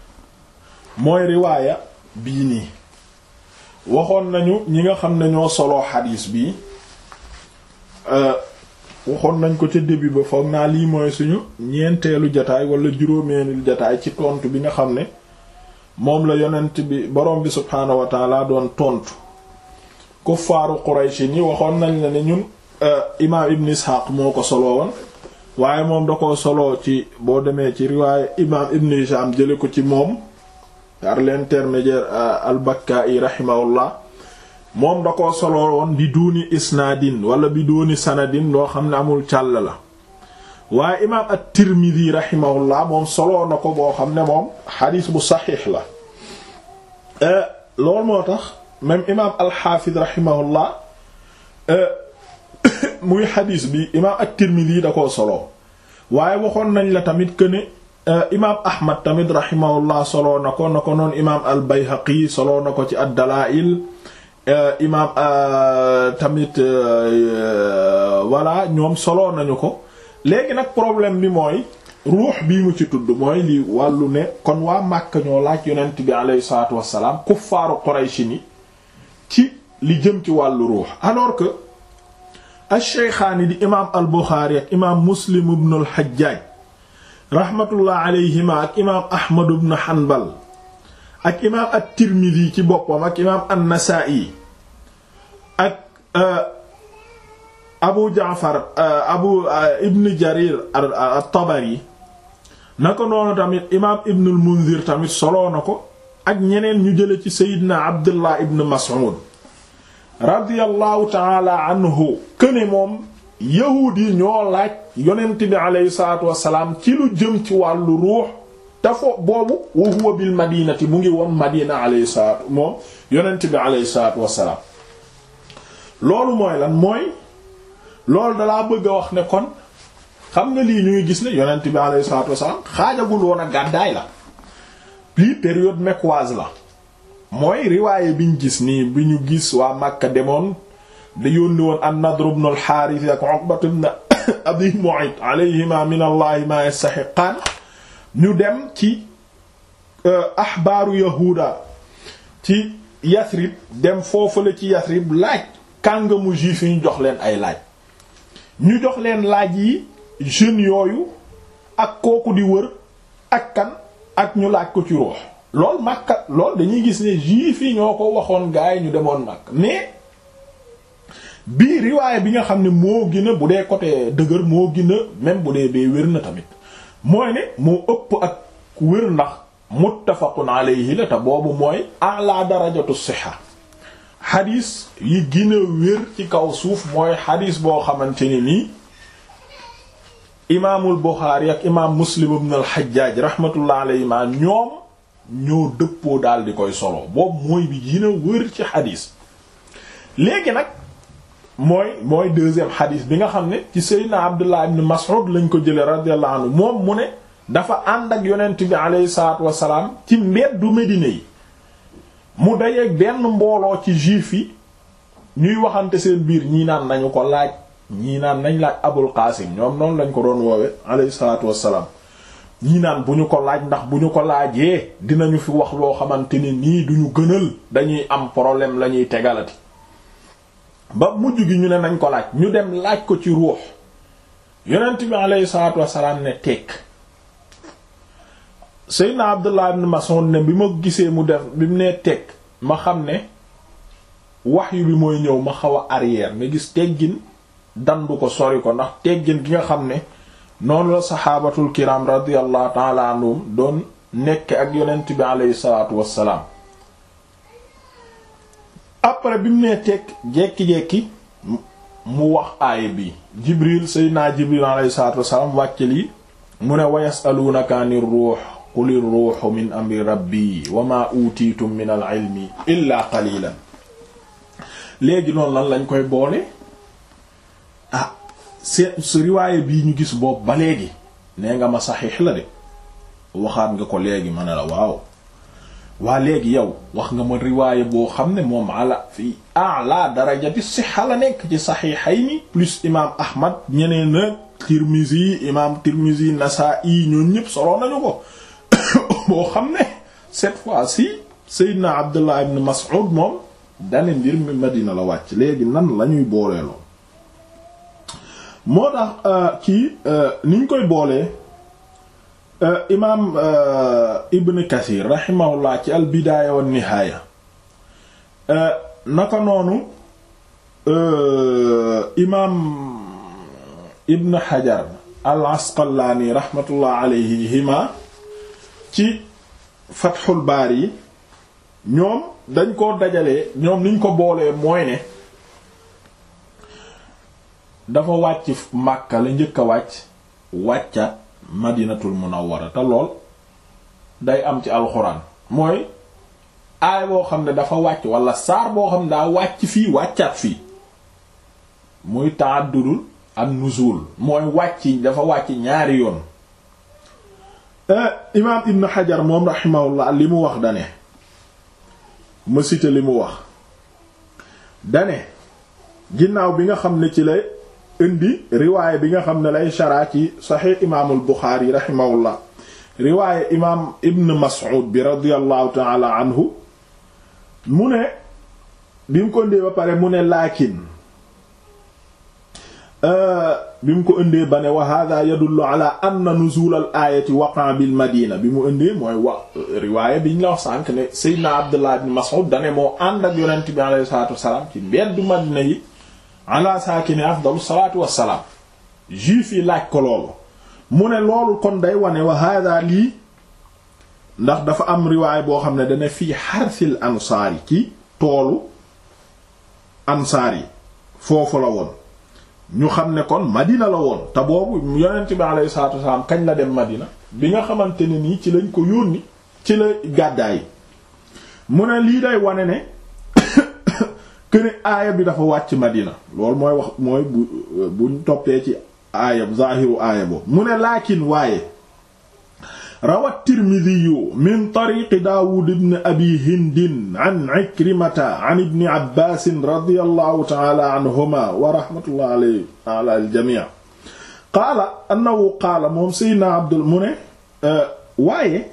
mooy riwaaya bii nii waxoon nañu ñi nga xam ne ñoo soloo xadiis bi waxoon nañ ko ca début ba foog naa lii mooy suñu ñeenteelu jataay wala juróomeelu jataay ci tontu bi nga xam ne moom la yonent bi borom bi subhaanahu wa taala doon tontu kuffaaru Quraysh ñi waxoon nañ la ne ñun imaam Ibn Ishaq moo ko soloo woon waaye moom da ko soloo ci boo demee ci riwaaye imaam Ibn Hisham jële ko ci moom par l'intermédiaire al-Bakka'i rahimahullah moom da ko solo woon bi duuni isnaadin wala bi duuni sanadin loo xam ne amul càll la waaye imaam at-Tirmidhi rahimahullah moom solo na ko boo xam ne moom xadiis bu saxiix la loolu moo tax même imaam al-Hafiz rahimahullah muy xadiis bi imaam at-Tirmidhi da koo solo waaye waxoon nañ la tamit que ne imaam Ahmad tamit rahimahullah solo na ko na ko noonu imaam al-Bayhaqi solo na ko ci ad-Dalaa'il imaam tamit voilà ñoom solo nañu ko léegi nag problème bi mooy ruux bii mu ci tudd mooy li wàllu ne kon waa Màkka ñoo laaj yonent bi alayhi salaatu wassalaam kuffaaru Quraysh ni ci li jëm ci wàllu ruux alors que ash-Shaykhaani di imaam al-Buxaari ak imaam Muslim ibn al-Hajjaaj rahmatullah alayhima ak imaam Ahmad ibn Hanbal ak imaam at-Tirmidhi ci boppam ak imaam an-Nasaa'i ak Abu Jaafar Abu Ibn Jarir at-Tabari naka noonu tamit imaam Ibn al-Munzir tamit soloo na ko ak ñeneen ñu jële ci Seydina Abdullah ibn Mas'ud radiyallahu ta'ala anhu këne moom yahuud yi ñoo laaj yonent bi aleyhi salaatu wassalaam ci lu jëm ci wàllu ruux tafo boobu wa huwa bil madinati mu ngi woon madina aleyhi salaatu moom yonent bi aleyhi salaatu wassalaam loolu mooy lan mooy loolu dalaa bëgg a wax ne kon xam nga lii ñu ngi gis ne yonent bi aleyhi salaatu wassalaam xaajagul woon a gàddaay la lii période mecquoise la mooy riwaaye biñ gis nii bi ñu gis waa Makka demoon da yónni woon an-Nadr ibn al-Harith ak Uqbat ibn Abi Mu'ayt alayhima min allahi ma yastahiqaan ñu dem ci ahbaaru yahuda ci Yasrib dem foofale ci Yasrib laaj kàngamu juif yi ñu jox leen ay laaj ñu jox leen laaj yi jeunes yooyu ak kooku di wër ak kan ak ñu laaj ko ci ruux lool Makka lool dañuy gis ne juif yi ñoo ko waxoon gaay ñu demoon Makka mais bii riwaaya bi nga xam ne moo gën a bu dee côté dëgër moo gën a même bu dee bee wér na tamit mooy ne moo ëpp ak wér ndax muttafaqun alayhi la te boobu mooy ala darajatu siha xadis yi gën a wér ci kaw suuf mooy xadis boo xamante ne nii imaamul Buxaari ak imaam Muslim ibn al-Hajjaj rahmatullah alayhi ma ñoom ñoo dëppoo daal di koy solo boobu mooy bi gën a wér ci xadis léegi nag mooy mooy deuxième xadis bi nga xam ne ci Seydina Abdullah ibn Mas'ud lañ ko jële radiyallahu anhu moom mu ne dafa ànd ak yonent bi aleyhi salaatu wasalaam ci mbeddu Medina yi mu dajeeg benn mbooloo ci juif yi ñuy waxante seen biir ñii naan nañu ko laaj ñii naan nañ laaj Abul Qaasim ñoom noonu lañ ko doon woowe aleyhi salaatu wasalaam ñii naan bu ñu ko laaj ndax bu ñu ko laajee dinañu fi wax loo xamante ne nii duñu gënal dañuy am problème la ñuy tegalati ba mujj gi ñu ne nañ ko laaj ñu dem laaj ko ci ruux yonent bi aleyhi salaatu wasalaam ne tekk Seydina Abdullah ibn Mas'ud ne bi ma gisee mu def bi mu nee teg ma xam ne wahyu bi mooy ñëw ma xaw a arrière nga gis teggin dandu ko sori ko ndax teggin gi nga xam ne noonu la saxaabatul kiram radiyallahu ta'ala anhum doon nekk ak yonent bi aleyhi salaatu wassalaam après bi mu nee teg jekki-jekki mu wax aaya bi Jibril Seydina Jibril aleyhi salaatu wassalaam wàcc lii mu ne wa yasaluunaka ani ruux quli ruuxu min amri rabbi wa ma utiitum min al ilmi illa qalilan léegi noonu lan lañ koy boole ah c'est su riwaaye bii ñu gis boobu ba léegi nee nga ma saxiix la de waxaat nga ko léegi ma ne la waaw waa léegi yow wax nga ma riwaaye boo xam ne moom ala fi a'la darajati sixa la nekk ci saxiixayni plus imaam Ahmad ñeneen na Tirmizi imaam Tirmizi Nasaa'i ñoom ñëpp solo nañu ko boo xam ne cette fois-ci Seydina Abdullah ibn Mas'ud moom dane mbir mi Madina la wàcc léegi nan la ñuy booleeloo moo tax kii niñ koy boolee imaam Ibn Kathir rahimahullah ci al bidaaya wan nihaaya naka noonu imaam Ibn Hajar al Asqalaani rahmatullah alayhima ci Fathul Baari ñoom dañ ko dajalee ñoom niñ ko boolee mooy ne dafa wàcc Makka la njëkk a wàcc wàccaat Madinatul Munawwara te lool day am ci alxuraan mooy aay boo xam ne dafa wàcc wala saar boo xam ne daa wàcc fii wàccaat fii muy ta'addudul an-nuzul mooy wàcc dafa wàcc ñaari yoon imaam Ibn Hajar moom rahimahullah li mu wax dane ma cité li mu wax dane ginnaaw bi nga xam ne ci lay indi riwaayé bi nga xam ne lay sharaa ci saxiix imaamul Buxaari rahimahullah riwaayé imaam Ibn Mas'ud bi radiyallahu ta'ala anhu mu ne bi mu ko indee ba pare mu ne laakin bi mu ko indee ba ne wa hada yadullu ala anna nuzul al ayati waqa bil madina bi mu indee mooy wax riwaayé bi ñu la wax sànq ne Seydina Abdullah ibn Mas'ud dane moo ànd ak yonent bi alayhi salatu wasalaam ci mbeddu madina yi ala saakini afdalu salatu wasalaam juif yi laaj ko loolu mu ne loolu kon day wane wa hada lii ndax dafa am riwaay boo xam ne dana fii xarsil ansaar yi ci toolu ansaar yi foofu la woon ñu xam ne kon madina la woon te boobu yonent bi alayhi salaatu wasalaam kañ la dem madina bi nga xamante ne nii ci lañ ko yónni ci la gàddaay mu ne lii day wane ne këne aaya bi dafa wàcc madina loolu mooy wax mooy bu buñ toppee ci aaya zahiru aaya boobu mu ne laakin waaye rawa tirmidiyu min tariqi daawud ibn abi hindin an ikrimata an ibni abbaasin radiyallahu ta'ala anhuma wa rahmatullah alayhi ala al-jamii qaala annahu qaala moom sayyidina abdul mu ne waaye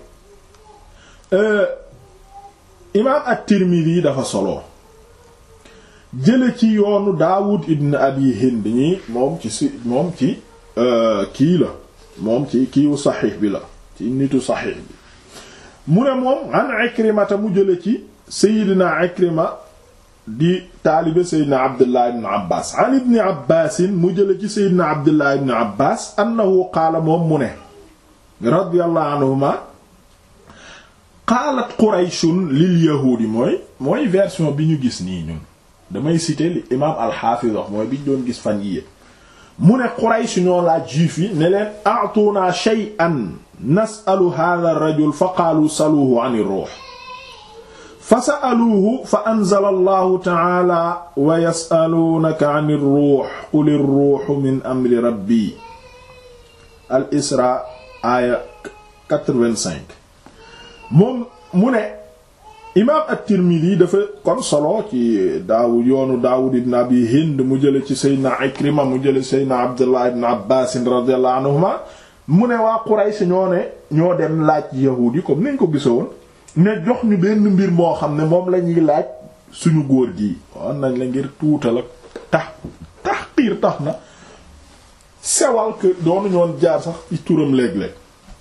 imaam at-tirmidi dafa solo jële ci yoonu daawud ibn abi hind ñi moom ci si moom ci kii la moom ci kiiwu saxiix bi la ci nitu saxiix bi mu ne moom an ikrimata mu jële ci seydina ikrima di taalibe seydina abdullah ibn abbas an ibni abbasin mu jële ci seydina abdullah ibn abbas annahu qaala moom mu ne radiyallahu anhuma qaalat qurayshun lil yahuudi mooy mooy version bi ñu gis nii ñun damay citer li imaam alxaafiz wax mooy biñ doon gis fan yii mu ne Quraysh ñoo laaj juif yi ne leen a'tuna shay'an nas'alu hadha ar-rajul fa qaalu saluhu 'an ar-ruh fa sa'aluhu fa anzala allahu ta'ala wa yas'alunaka 'an ar-ruh qul ar-ruhu min amri rabbi al-Isra aaya 85 moom mu ne imaam at-Tirmidhi dafa kon solo ci Daawud yoonu Daawud ibn Abi Hind mu jële ci Seydina Ikrima mu jële Seydina Abdullah ibn Abbas radiyallahu anhuma mu ne waa Quraysh ñoo ne ñoo dem laaj yahuud yi comme niñ ko gisoon ne jox ñu benn mbir moo xam ne moom la ñuy laaj suñu góor gi wan nañ la ngir tuutal ak tax tahqiir tax na sewal que doonu ñoon jaar sax ci turam léeg-léeg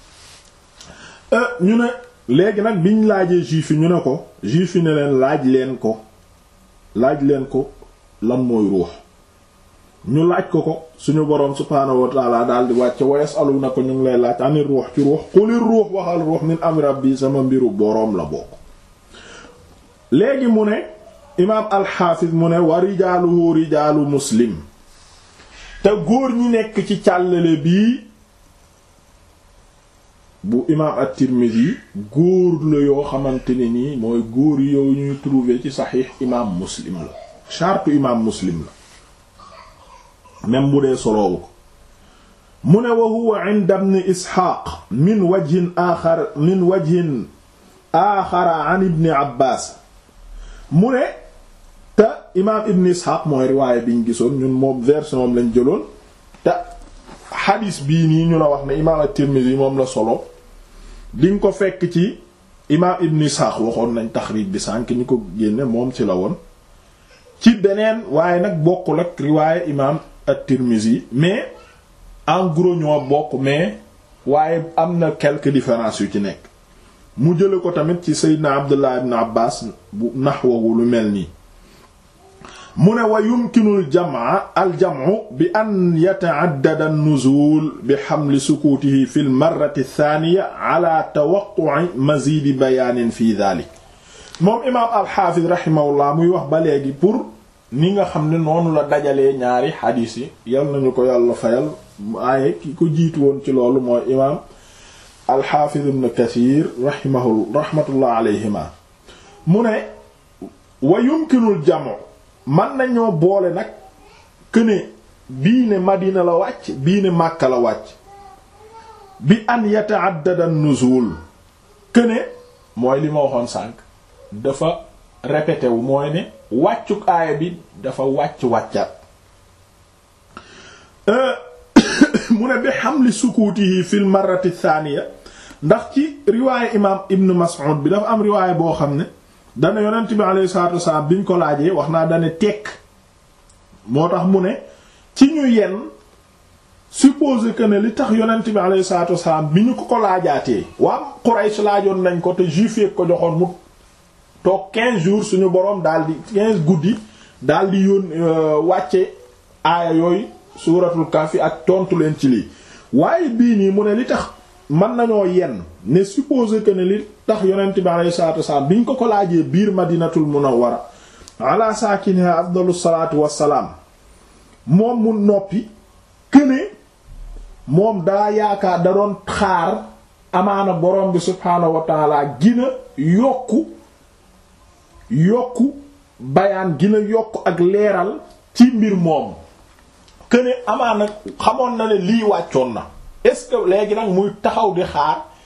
ñu ne léegi nag biñ laajee juif yi ñu ne ko juif yi ne leen laaj leen ko laaj leen ko lan mooy ruux ñu laaj ko ko suñu boroom subhaanahu wa taala daal di wàcce wa yasaluna ko ñu ngi lay laaj ani ruux ci ruux xulir ruux waxal ruux min amri rabbi sama mbiru boroom la bokk léegi mu ne imaam alxaafis mu ne wa rijaaluhu rijaalu muslim te góor ñi nekk ci càllale bii bu imaam at-Tirmidhi góor la yoo xamante ne nii mooy góor yow ñuy trouver ci saxiix imaam muslim la chartu imaam muslim la même bu dee soloowu ko mu ne wa huwa inda ibn Isxaaq min wajhin aaxar min wajhin aaxara an ibn Abbaas mu ne te imaam ibn Isxaaq mooy riwaaya biñ gisoon ñun moom version moom lañ jëloon te xadiis bii nii ñu la wax ne imaam at-Tirmidhi moom la solo diñ ko fekk ci imaam ibn Ishaq waxoon nañ taxriij bi sànk ñi ko génne moom ci la woon ci beneen waaye nag bokkul ak riwaaye imaam at-Tirmidhi mais en gros ñoo bokk mais waaye am na quelques différences yu ci nekk mu jële ko tamit ci Seydina Abdullah ibn Abbas bu naxwahu lu mel nii mu ne wa yumkinu aljamaa aljamu bi an yata'addada an-nuzul bi hamli sukutihi fi al-marrati ath-thaniya ala tawaqqu'i mazidi bayaanin fi dhalik moom imaam alxaafis rahimahullah muy wax ba léegi pour ni nga xam ne noonu la dajalee ñaari xadiis yi yal nañu ko yàlla fayal aaye ki ko jiitu woon ci loolu mooy imaam alxaafis ibn kathir rahimahu rahmatullah alayhima mu ne wa yumkinu aljamu man nañoo boole nag këne bii ne Madina la wàcc bii ne Makka la wàcc bi an yata'addada an-nuzul këne mooy li ma waxoon sànq dafa répété wu mooy ne wàccuk aaya bi dafa wàcc wàccat mu ne bi hamli sukutihi fil marrati thaniya ndax ci riwaaye imaam Ibn Mas'ud bi dafa am riwaaye boo xam ne dana yonent bi alayhi salaatu wasalaam biñ ko laajee wax naa dane tekk moo tax mu ne ci ñu yenn supposé que ne li tax yonent bi alayhi salaatu wasalaam bi ñu ko ko laajaatee waa Quraysh laajoon nañ ko te juif yi ko joxoon mu toog 15 jours suñu boroom daal di 15 guddi daal di yoon wàcce aaya yooyu suuratul Kahfi ak tontu leen ci lii waaye bii nii mu ne li tax mën nañoo yenn ne supposé que ne li tax yonent bi alayhi salaatu wasalaam biñ ko ko laajee biir madinatul munawwara ala saakiniha afdalu salaatu wassalaam moom mu noppi këne moom daa yaakaar da doon xaar amaana borom bi subhaanahu wa taala gina yokku yokku bayaan gina yokku ak leeral ci mbir moom këne amaana xamoon na ne lii wàccoon na est-ce que léegi nag muy taxaw di xaar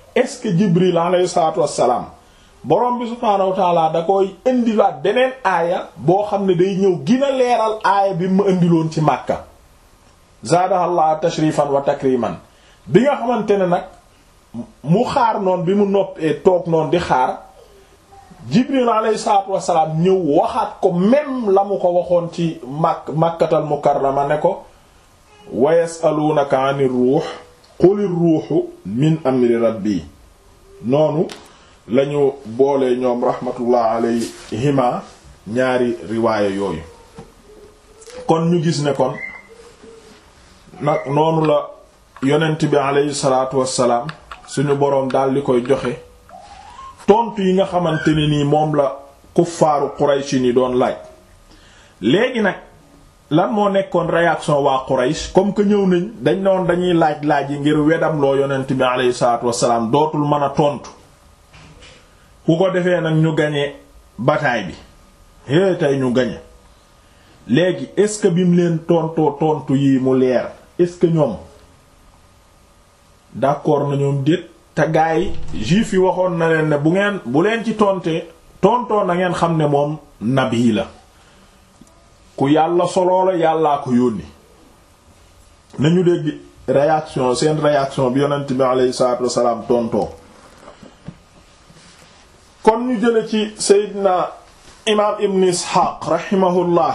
est-ce que Jibril alayhi salaatu wassalaam borom bi subhaanahu wa taala da koy indilaat beneen aaya boo xam ne day ñëw gina leeral aaya bi ma indiloon ci Makka zaadahallah tashrifan wa takriman bi nga xamante ne nag mu xaar noonu bi mu noppee toog noonu di xaar Jibril alayhi salaatu wassalaam ñëw waxaat ko même la mu ko waxoon ci mak Makkatal Mukarrama ne ko wa yasaluunaka anir ruux qulir ruuxu min amri rabbi noonu lañu boole ñoom rahmatullah alayhima ñaari riwaaya yooyu kon ñu gis ne kon nag noonu la yonent bi alayhi salaatu wassalaam suñu boroom daal di koy joxe tontu yi nga xamante ne nii moom la kuffaaru Quraysh ni doon laaj léegi nag lan moo nekkoon réaction waa Quraysh comme que ñëw nañ dañ noon dañuy laaj laaj yi ngir wedam loo yonent bi alayhi salaatu wassalaam dootul mën a tontu ku ko defee nag ñu gañe bataille bi é tey ñu gañe léegi est-ce que bi mu leen tontoo tontu yi mu leer est-ce que ñoom d'accord na ñoom déet te gaa yi juif yi waxoon na leen ne bu ngeen bu leen ci tontee tontoo na ngeen xam ne moom nabi la ku yàlla soloo la yàllaa ko yónni nañu dégg réaction seen réaction bi yonent bi alayhi salaatu wassalaam tontoo kon ñu jële ci Seydina imaam Ibn Isxaaq rahimahullah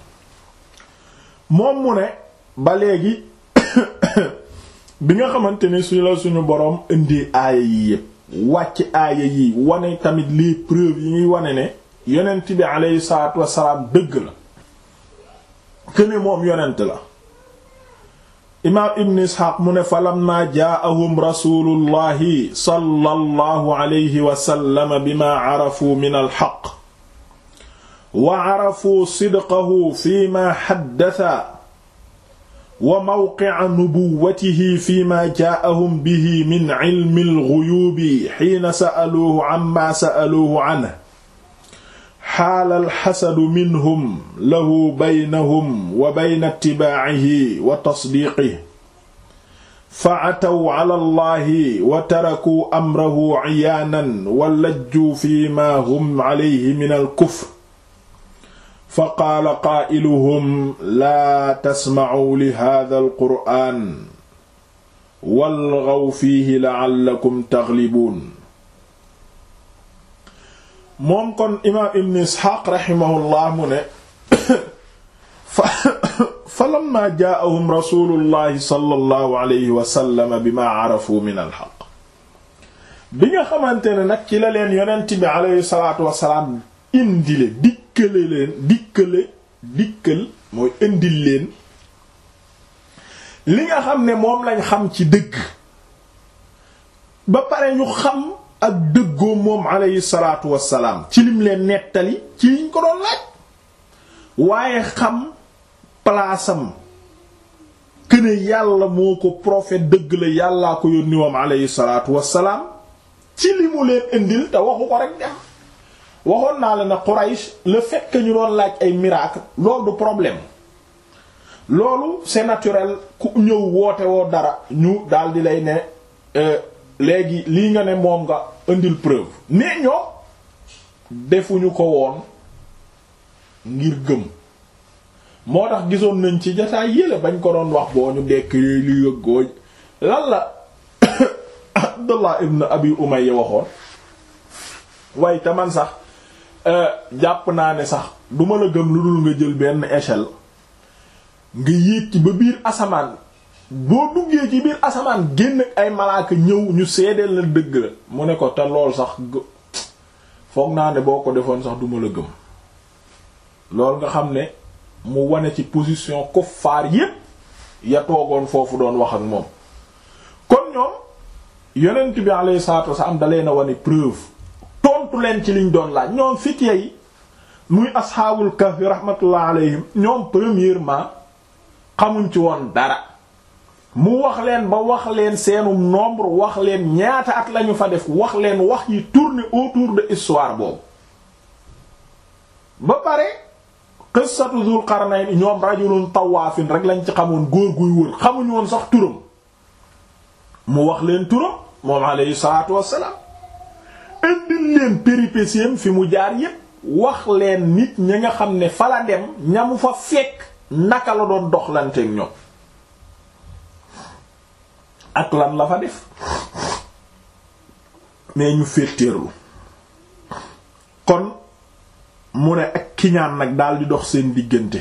moom mu ne ba léegi bi nga xamante ni su la suñu boroom indi aaya yi yépp wàcc aaya yi wane tamit les preuves yi ñuy wane ne yonent bi aleyhi salaatu wassalaam dëgg la këne moom yonent la imaam ibn isxaaq mu ne fa lamma jaa'ahum rasulullahi sallallahu alayhi wa sallam bima carafuu min alxaq wa carafuu sidqahu fi ma xaddasa wa mawqica nubuwatihi fi ma jaa'ahum bihi min cilmi alguyuubi xiina sa'aluuhu cammaa sa'aluuhu canhu xaala alxasadu minhum lahu baynahum wa bayna itibaacihi wa tasdiiqihi fa cataw cala allahi wa tarakuu amrahu ciyaanan wa lajjuu fi ma hum calayhi min alkufr fa qaala qaa'iluhum laa tasmacuu li haadha alqur'aan walgaw fiihi lacallakum taglibuun moom kon imaam ibn isxaaq raximahullah mu ne fa lamma jaa'ahum rasulullahi sallallahu alayhi wa sallam bima arafu min alxaq bi nga xamante ne nag ci la leen yonent bi alayhi salaatu wasalaam indile dikkale leen dikkale dikkal mooy indil leen li nga xam ne moom lañ xam ci dëgg ba pare ñu xam ak dëggoo moom alayhi salaatu wassalaam ci lim leen nettali ci liñ ko doon laaj waaye xam palaasam këne yàlla moo ko prophète dëgg la yàllaa ko yónni moom alayhi salaatu wassalaam ci li mu leen indil te waxu ko rek dem waxoon naa la ne Quraysh le fait que ñu doon laaj ay miracle loolu du problème loolu c'est naturel ku ñëw woote woo dara ñu daldi lay ne léegi lii nga ne moom nga indil preuve mais ñoo defuñu ko woon ngir gëm moo tax gisoon nañ ci jotaay yële bañ ko doon wax boo ñu dekk yooyu li yëggooy lan la Abdullah ibn Abi Umayya waxoon waaye te man sax jàpp naa ne sax duma la gëm lu dul nga jël benn échelle nga yéeg ci ba biir asamaan boo duggee ci biir asamaan génn ay malaaka ñëw ñu seedeel la dëgg la mu ne ko te lool sax foog naa ne boo ko defoon sax duma la gëm lool nga xam ne mu wane ci position kuffaar yépp ya toogoon foofu doon wax ak moom kon ñoom yonent bi alayhi salaatu wasallam da leen a wane preuve tontu leen ci liñ doon laaj ñoom fitya yi muy asxaabul kahfi rahmatullah alayhim ñoom premièrement xamuñ ci woon dara mu wax leen ba wax leen seenu nombre wax leen ñaata at lañu fa def wax leen wax yi tourner autour de histoire boobu ba pare qissatu Dul Qarnayn ñoom rajulun tawaafin rek lañ ci xamoon góor guy wër xamuñ woon sax turam mu wax leen turam moom alayhi salaatu wassalaam indil leen péripéties fi mu jaar yépp wax leen nit ñi nga xam ne fa la dem ñamu fa fekk naka la doon doxlanteek ñoom ak lan la fa def mais ñu féeteerlu kon mu ne ak kiñaan nag daal di dox seen diggante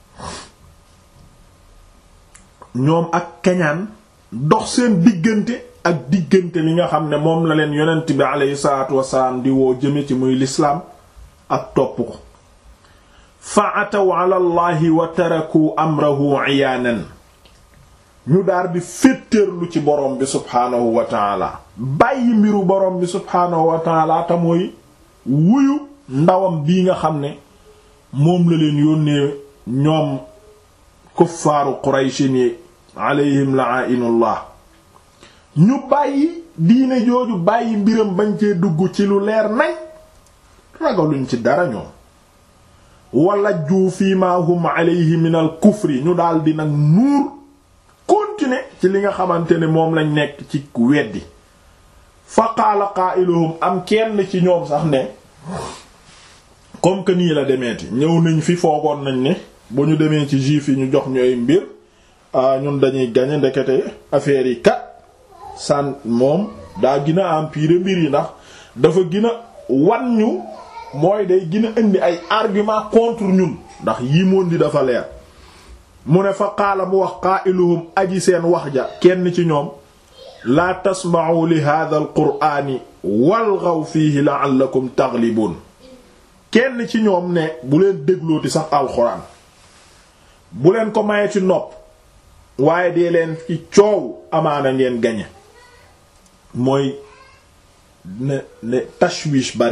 ñoom ak kañaan dox seen diggante ak diggante li nga xam ne moom la leen yonent bi aleyhi salaatu wasalaam di woo jëme ci muy lislaam ak topp ko fa ataw ala allahi wa taraku amrahu iyaanan ñu daar di féttéerlu ci borom bi subhaanahu wa taala bàyyi mbiru borom bi subhaanahu wa taala te mooy wuyu ndawam bii nga xam ne moom la leen yónnee ñoom kuffaaru qurayshin yi alayhim la'inullah ñu bàyyi diine jooju bàyyi mbiram bañ cee dugg ci lu leer nañ ragaluñ ci dara ñoom wala juu fii ma hum alayhi min al kufri ñu daal di nag nuur continuer ci li nga xamante ne moom lañ nekk ci weddi fa qaala qaa'iluhum am kenn ci ñoom sax ne comme que nii la demeeti ñëw nañ fi foogoon nañ ne bu ñu demee ci juif yi ñu jox ñooy mbir ñun dañuy gañe ndekete affaire yi kat san moom daa gën a empirer mbir yi ndax dafa gën a wan ñu mooy day gën a indi ay argument contre ñun ndax yii moon di dafa leer mu ne fa qaala mu wax qaa'iluhum aji seen wax ja kenn ci ñoom laa tasma'u li hadha al qur'ani walghaw fihi la'allakum taghlibun kenn ci ñoom ne bu leen déglooti sax alxuraan bu leen ko maye ci nopp waaye dee leen ci coow amaana ngeen gañe mooy ne ne tashwish bari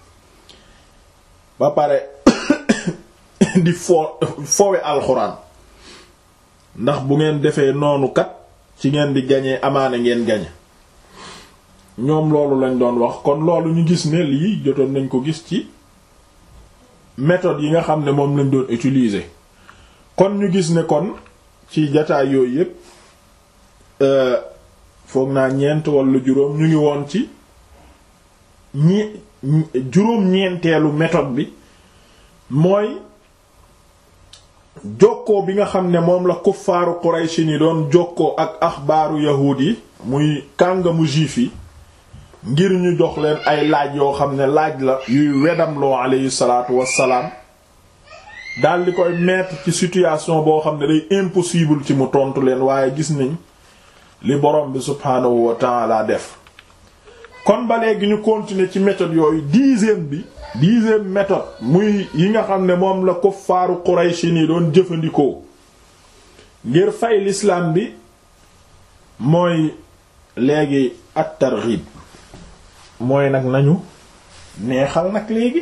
ba pare di fo fowe alxuraan ndax bu ngeen defee noonu kat ci ngeen di gañee amaana ngeen gañe ñoom loolu lañ doon wax kon loolu ñu gis ne lii jotoon nañ ko gis ci méthode yi nga xam ne moom lañ doon utiliser kon ñu gis ne kon ci jataay yooyu yépp foog naa ñeent wala juróom ñu ngi woon ci ñi juróom-ñeenteelu méthode bi mooy jokkoo bi nga xam ne moom la kuffaaru Quraysh ni doon jokkoo ak axbaaru yahuud yi muy kàngamu juif yi ngir ñu jox leen ay laaj yoo xam ne laaj la yuy wedamloo alayhi salaatu wassalaam daal di koy mettre ci situation boo xam ne day impossible ci mu tontu leen waaye gis nañ li borom bi subhaanahu wa ta'ala def kon ba léegi ñu continuer ci méthode yooyu dixième bi dixième méthode muy yi nga xam ne moom la kuffaaru Quraysh ni doon jëfandikoo ngir fay l'islam bi mooy léegi at-targhib mooy nag nañu neexal nag léegi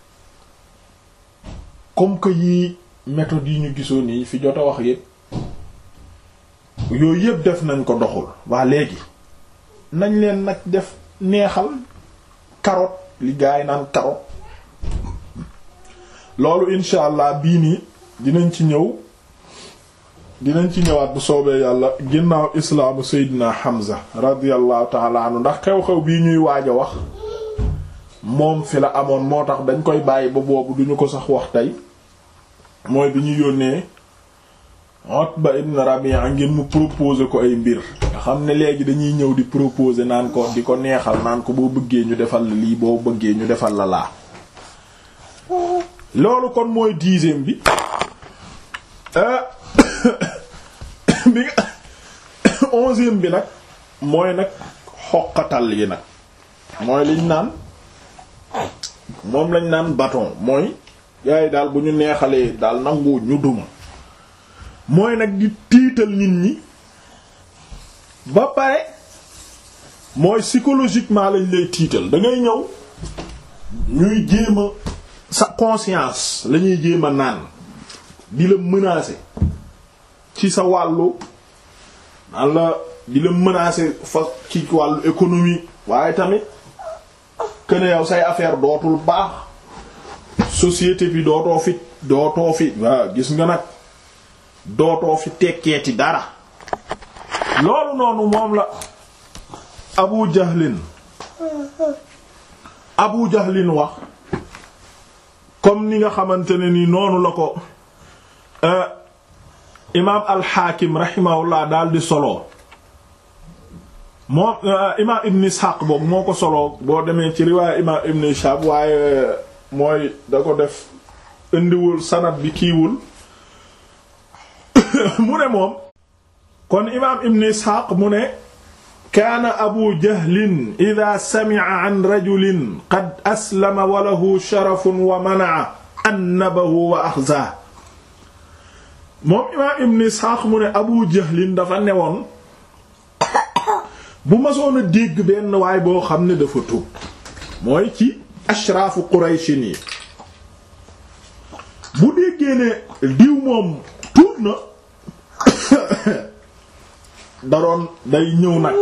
comme que yii méthode yi ñu gisoon yi fi jot a wax yépp yooyu yépp def nañ ko doxul waa léegi nañ leen nag def neexal carotte li gaay naan carotte loolu insha allah bii nii dinañ ci ñëw dinañ ci ñëwaat bu soobee yàlla ginnaaw islaamu seydina Hamza radiyallahu taala anhu ndax xew-xew bii ñuy waaj a wax moom fi la amoon moo tax dañ koy bàyyi ba boobu duñu ko sax wax tey mooy bi ñu yónnee Utba ibn Rabi'a ngir mu proposer ko ay mbir nga xam ne léegi dañuy ñëw di proposer naan ko di ko neexal naan ko boo bëggee ñu defal la lii boo bëggee ñu defal la laa loolu kon mooy dixième bi bi nga onzième bi nag mooy nag xoqatal yi nag mooy liñ naan moom lañ naan bâton mooy yaay daal bu ñu neexalee daal nangu ñu duma mooy nag di tiital nit ñi ba pare mooy psychologiquement lañ lay tiital da ngay ñëw ñuy jéem a sa conscience la ñuy jéem a naan di la menacer ci sa wàllu naan la di la menacer fa ci wàllu économie waaye tamit que ne yow say affaire dootul baax société bi dootoo fi dootoo fi waaw gis nga nag dootoo fi tekkeeti dara loolu noonu moom la abu jahlin abu jahlin wax comme ni nga xamante ne ni noonu la ko imaam alxaakim rahimahullah daal di solo moom imaam ibn ishaq boobu moo ko solo boo demee ci riwaaya imaam ibn ishaq waaye mooy da ko def indiwul sanad bi kiiwul mu ne moom kon imaam ibn ishaq mu ne kaana abu jahlin ida sami'a an rajulin qad aslama wa lahu sharafun wa mana'a annabahu wa axzaa moom imaam ibn isxaaq mu ne abu jahlin dafa newoon bu masoon a dégg benn waay boo xam ne dafa tuub mooy ci ashraafu qurayshin yi bu déggee ne diw moom tuub na daroon day ñëw nag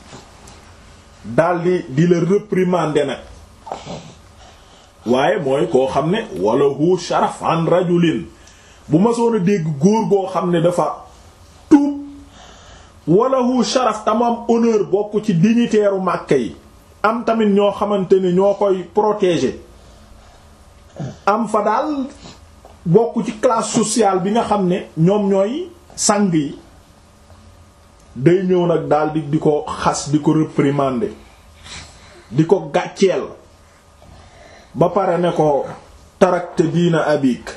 daldi di la réprimander nag waaye mooy koo xam ne wala hu sharaf an rajulin bu ma soon a dégg góor goo xam ne dafa tuub wala hu sharaf tam am honneur bokk ci dignitaire u Makka yi am tamit ñoo xamante ne ñoo koy protéger am fa daal bokk ci classe sociale bi nga xam ne ñoom ñooy sang yi day ñëw nag daal di di ko xas di ko réprimander di ko gàcceel ba pare ne ko tarakte diina abik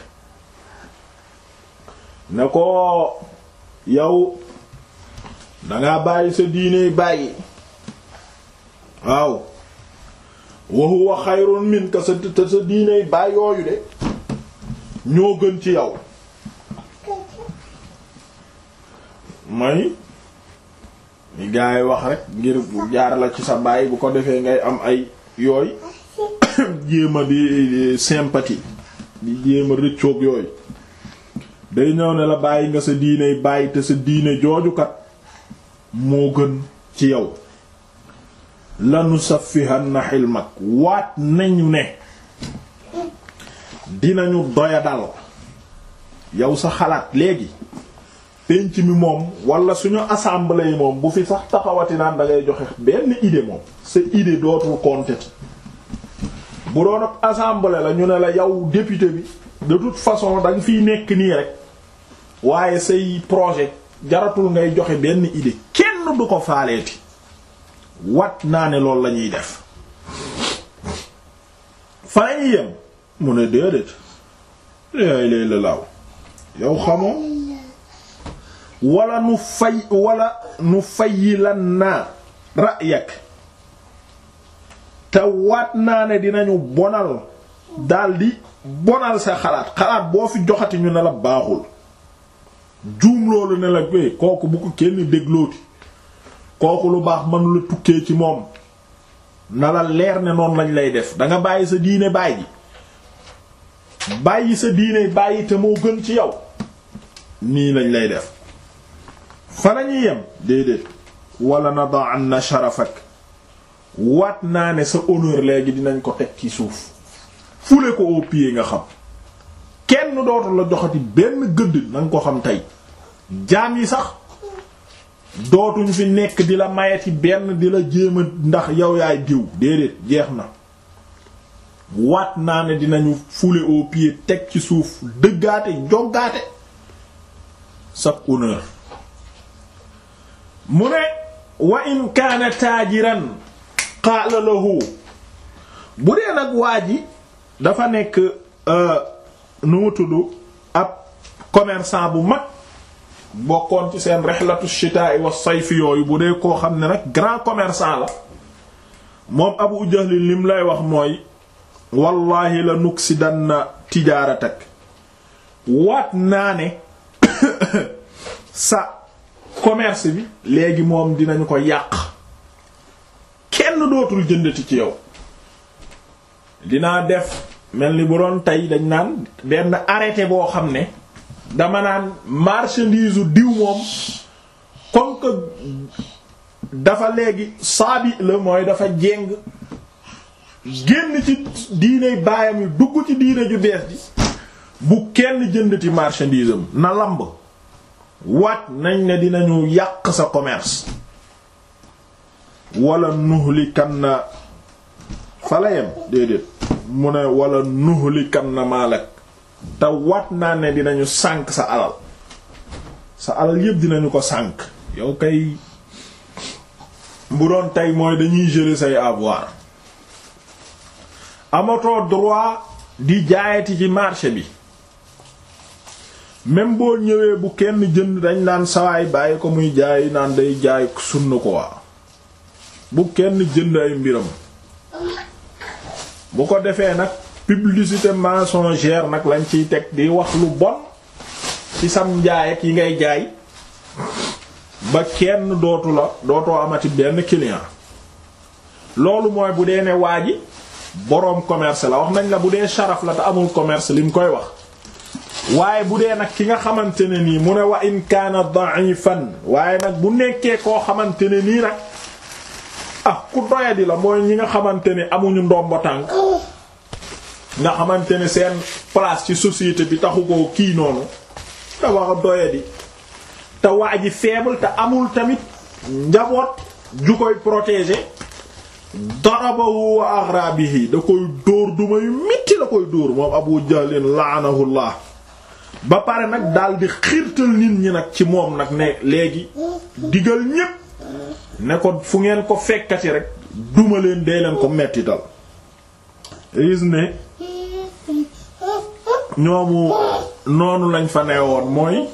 ne ko yow dangaa bàyyi sa diiney bàyyi waaw wa huwa xayrun minka sa te sa diiney bàyyi yooyu de ñoo gën ci yow may ni gaa yi wax rek ngir jaar la ci sa baay bu ko defee ngay am ay yooy jéema di sympathie di jéema rëccoog yooyu day ñëw ne la bàyyi nga sa diiney bàyyi te sa diine joojukat moo gën ci yow lanu saffihanna xilmak waat nañu ne dinañu doya dal yow sa xalaat léegi penc mi moom wala suñu assemblée yi moom bu fi sax taxawati naan da ngay joxe benn idée moom sa idée dootul compter bu doon ab assemblée la ñu ne la yow député bi de toute façon da nga fiy nekk nii rek waaye say projet jaratul ngay joxe benn idée kenn du ko faaleeti wat naa ne loolu la ñuy def fa lañuy yem mu ne déedéet léegi lay la laaw yow xamoo wala nu fay wala nu fayyi lan naa ra'yak te waat naa ne dinañu bonal daldi bonal sa xalaat xalaat boo fi joxati ñu ne la baaxul juum loolu ne la bé kooku bu ko kenn déglooti kooku lu baax mënu la tukkee ci moom na la leer ne noonu lañ lay def danga bàyyi sa diine bàyyi bàyyi sa diine bàyyi te moo gën ci yow nii lañ lay def fa lañuy yem déedéet wala nada'anna sharafak waat naa ne sa honneur léegi dinañ ko teg ci suuf fule ko au pied nga xam kenn dootu la joxati benn gëdd na nga ko xam tey jaam yi sax dootuñ fi nekk di la mayeti benn di la jéem a ndax yow yaay diw déedéet jeex na waat naa ne dinañu fule au pied teg ci suuf dëggaate joggaate sa honneur mu ne wa in kaana taajiran qaala lahu bu dee nag waa ji dafa nekk nu mu tudd ab commerçant bu mag bokkoon ci seen rihlatu shitaa'i wa sayfi yooyu bu dee koo xam ne nag grand commerçant la moom Abu Jahl lim lay wax mooy wallahi la nuksidanna tijaaratak waat naa ne sa commerce bi léegi moom dinañu ko yàq kenn dootul jëndati ci yow dinaa def mel ni bu doon tey dañ naan benn arrêté boo xam ne dama naan marchandise u diw moom comme que dafa léegi saabi la mooy dafa jéng génn ci diine baayam yi dugg ci diine ju bees ji bu kenn jëndati marchandise am na lamb waat nañ ne dinañu yàq sa commerce wala nuhlikanna fala yem déedéet mu ne wala nuhlikanna maalak te wat naa ne dinañu sànk sa alal sa alal yépp dinañu ko sànk yow kay bu doon tey mooy dañuy geler say avoir amatoo droit di jaayati ci marché bi même boo ñëwee bu kenn jënd dañ naan sawaay bàyyi ko muy jaay naan day jaay sunna ko waa bu kenn jënd ay mbiram bu ko defee nag publicité mensongère nag lañ ciy teg di wax lu bon ci sam njaay ak yi ngay jaay ba kenn dootu la dootoo amati benn client loolu mooy bu dee ne waa ji boroom commerce la wax nañ la bu dee sharaf la te amul commerce li mu koy wax waaye bu dee nag ki nga xamante ne nii mu ne wa in kaana da'ifan waaye nag bu nekkee koo xamante ne nii nag ah ku doyadi la mooy ñi nga xamante ne amuñu ndombo tànk nga xamante ne seen place ci société bi taxu ko kii noonu dafa doyadi te waa ji faible te amul tamit njaboot ju koy protéger darabahu wa aghrabihi da koy dóor duma yu metti la koy dóor moom Abu Jahlin la'anahullah ba pare nag daal di xiirtal nit ñi nag ci moom nag ne léegi digal ñépp ne ko fu ngeen ko fekkati rek duma leen dee leen ko mettital gis ne ñoomu noonu lañ fa neewoon mooy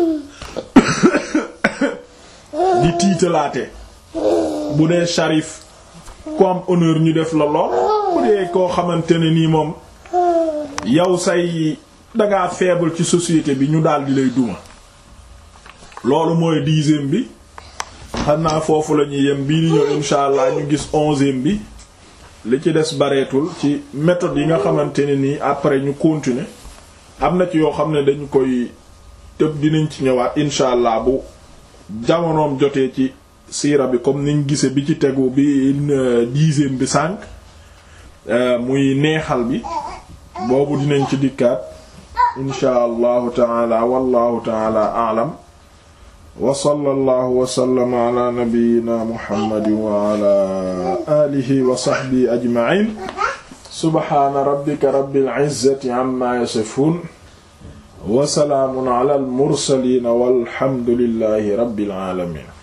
di tiitalaate bu dee sharif ku am honneur ñu def la lool bu dee koo xamante ne nii moom yow say dangaa faible ci société bi ñu daal di lay duma loolu mooy dixième bi xam naa foofu la ñuy yem bii di ñëw insha allah ñu gis onzième bi li ci des bareetul ci méthode yi nga xamante ne nii après ñu continuer am na ci yoo xam ne dañu koy tëb dinañ ci ñëwaat insha allah bu jamonoom jotee ci siira bi comme niñ gise bi ci tegu bi dixième bi sànq muy neexal bi boobu dinañ ci dikkaat insha allahu taala wallahu taala aalam wa sallallahu wa sallama ala nabiyyina muhammadin wa ala alihi wa sahbihi ajma'in subhana rabbika rabbil izzati amma yasifun wa salaamun ala al mursalin walhamdulillahi rabbil alamin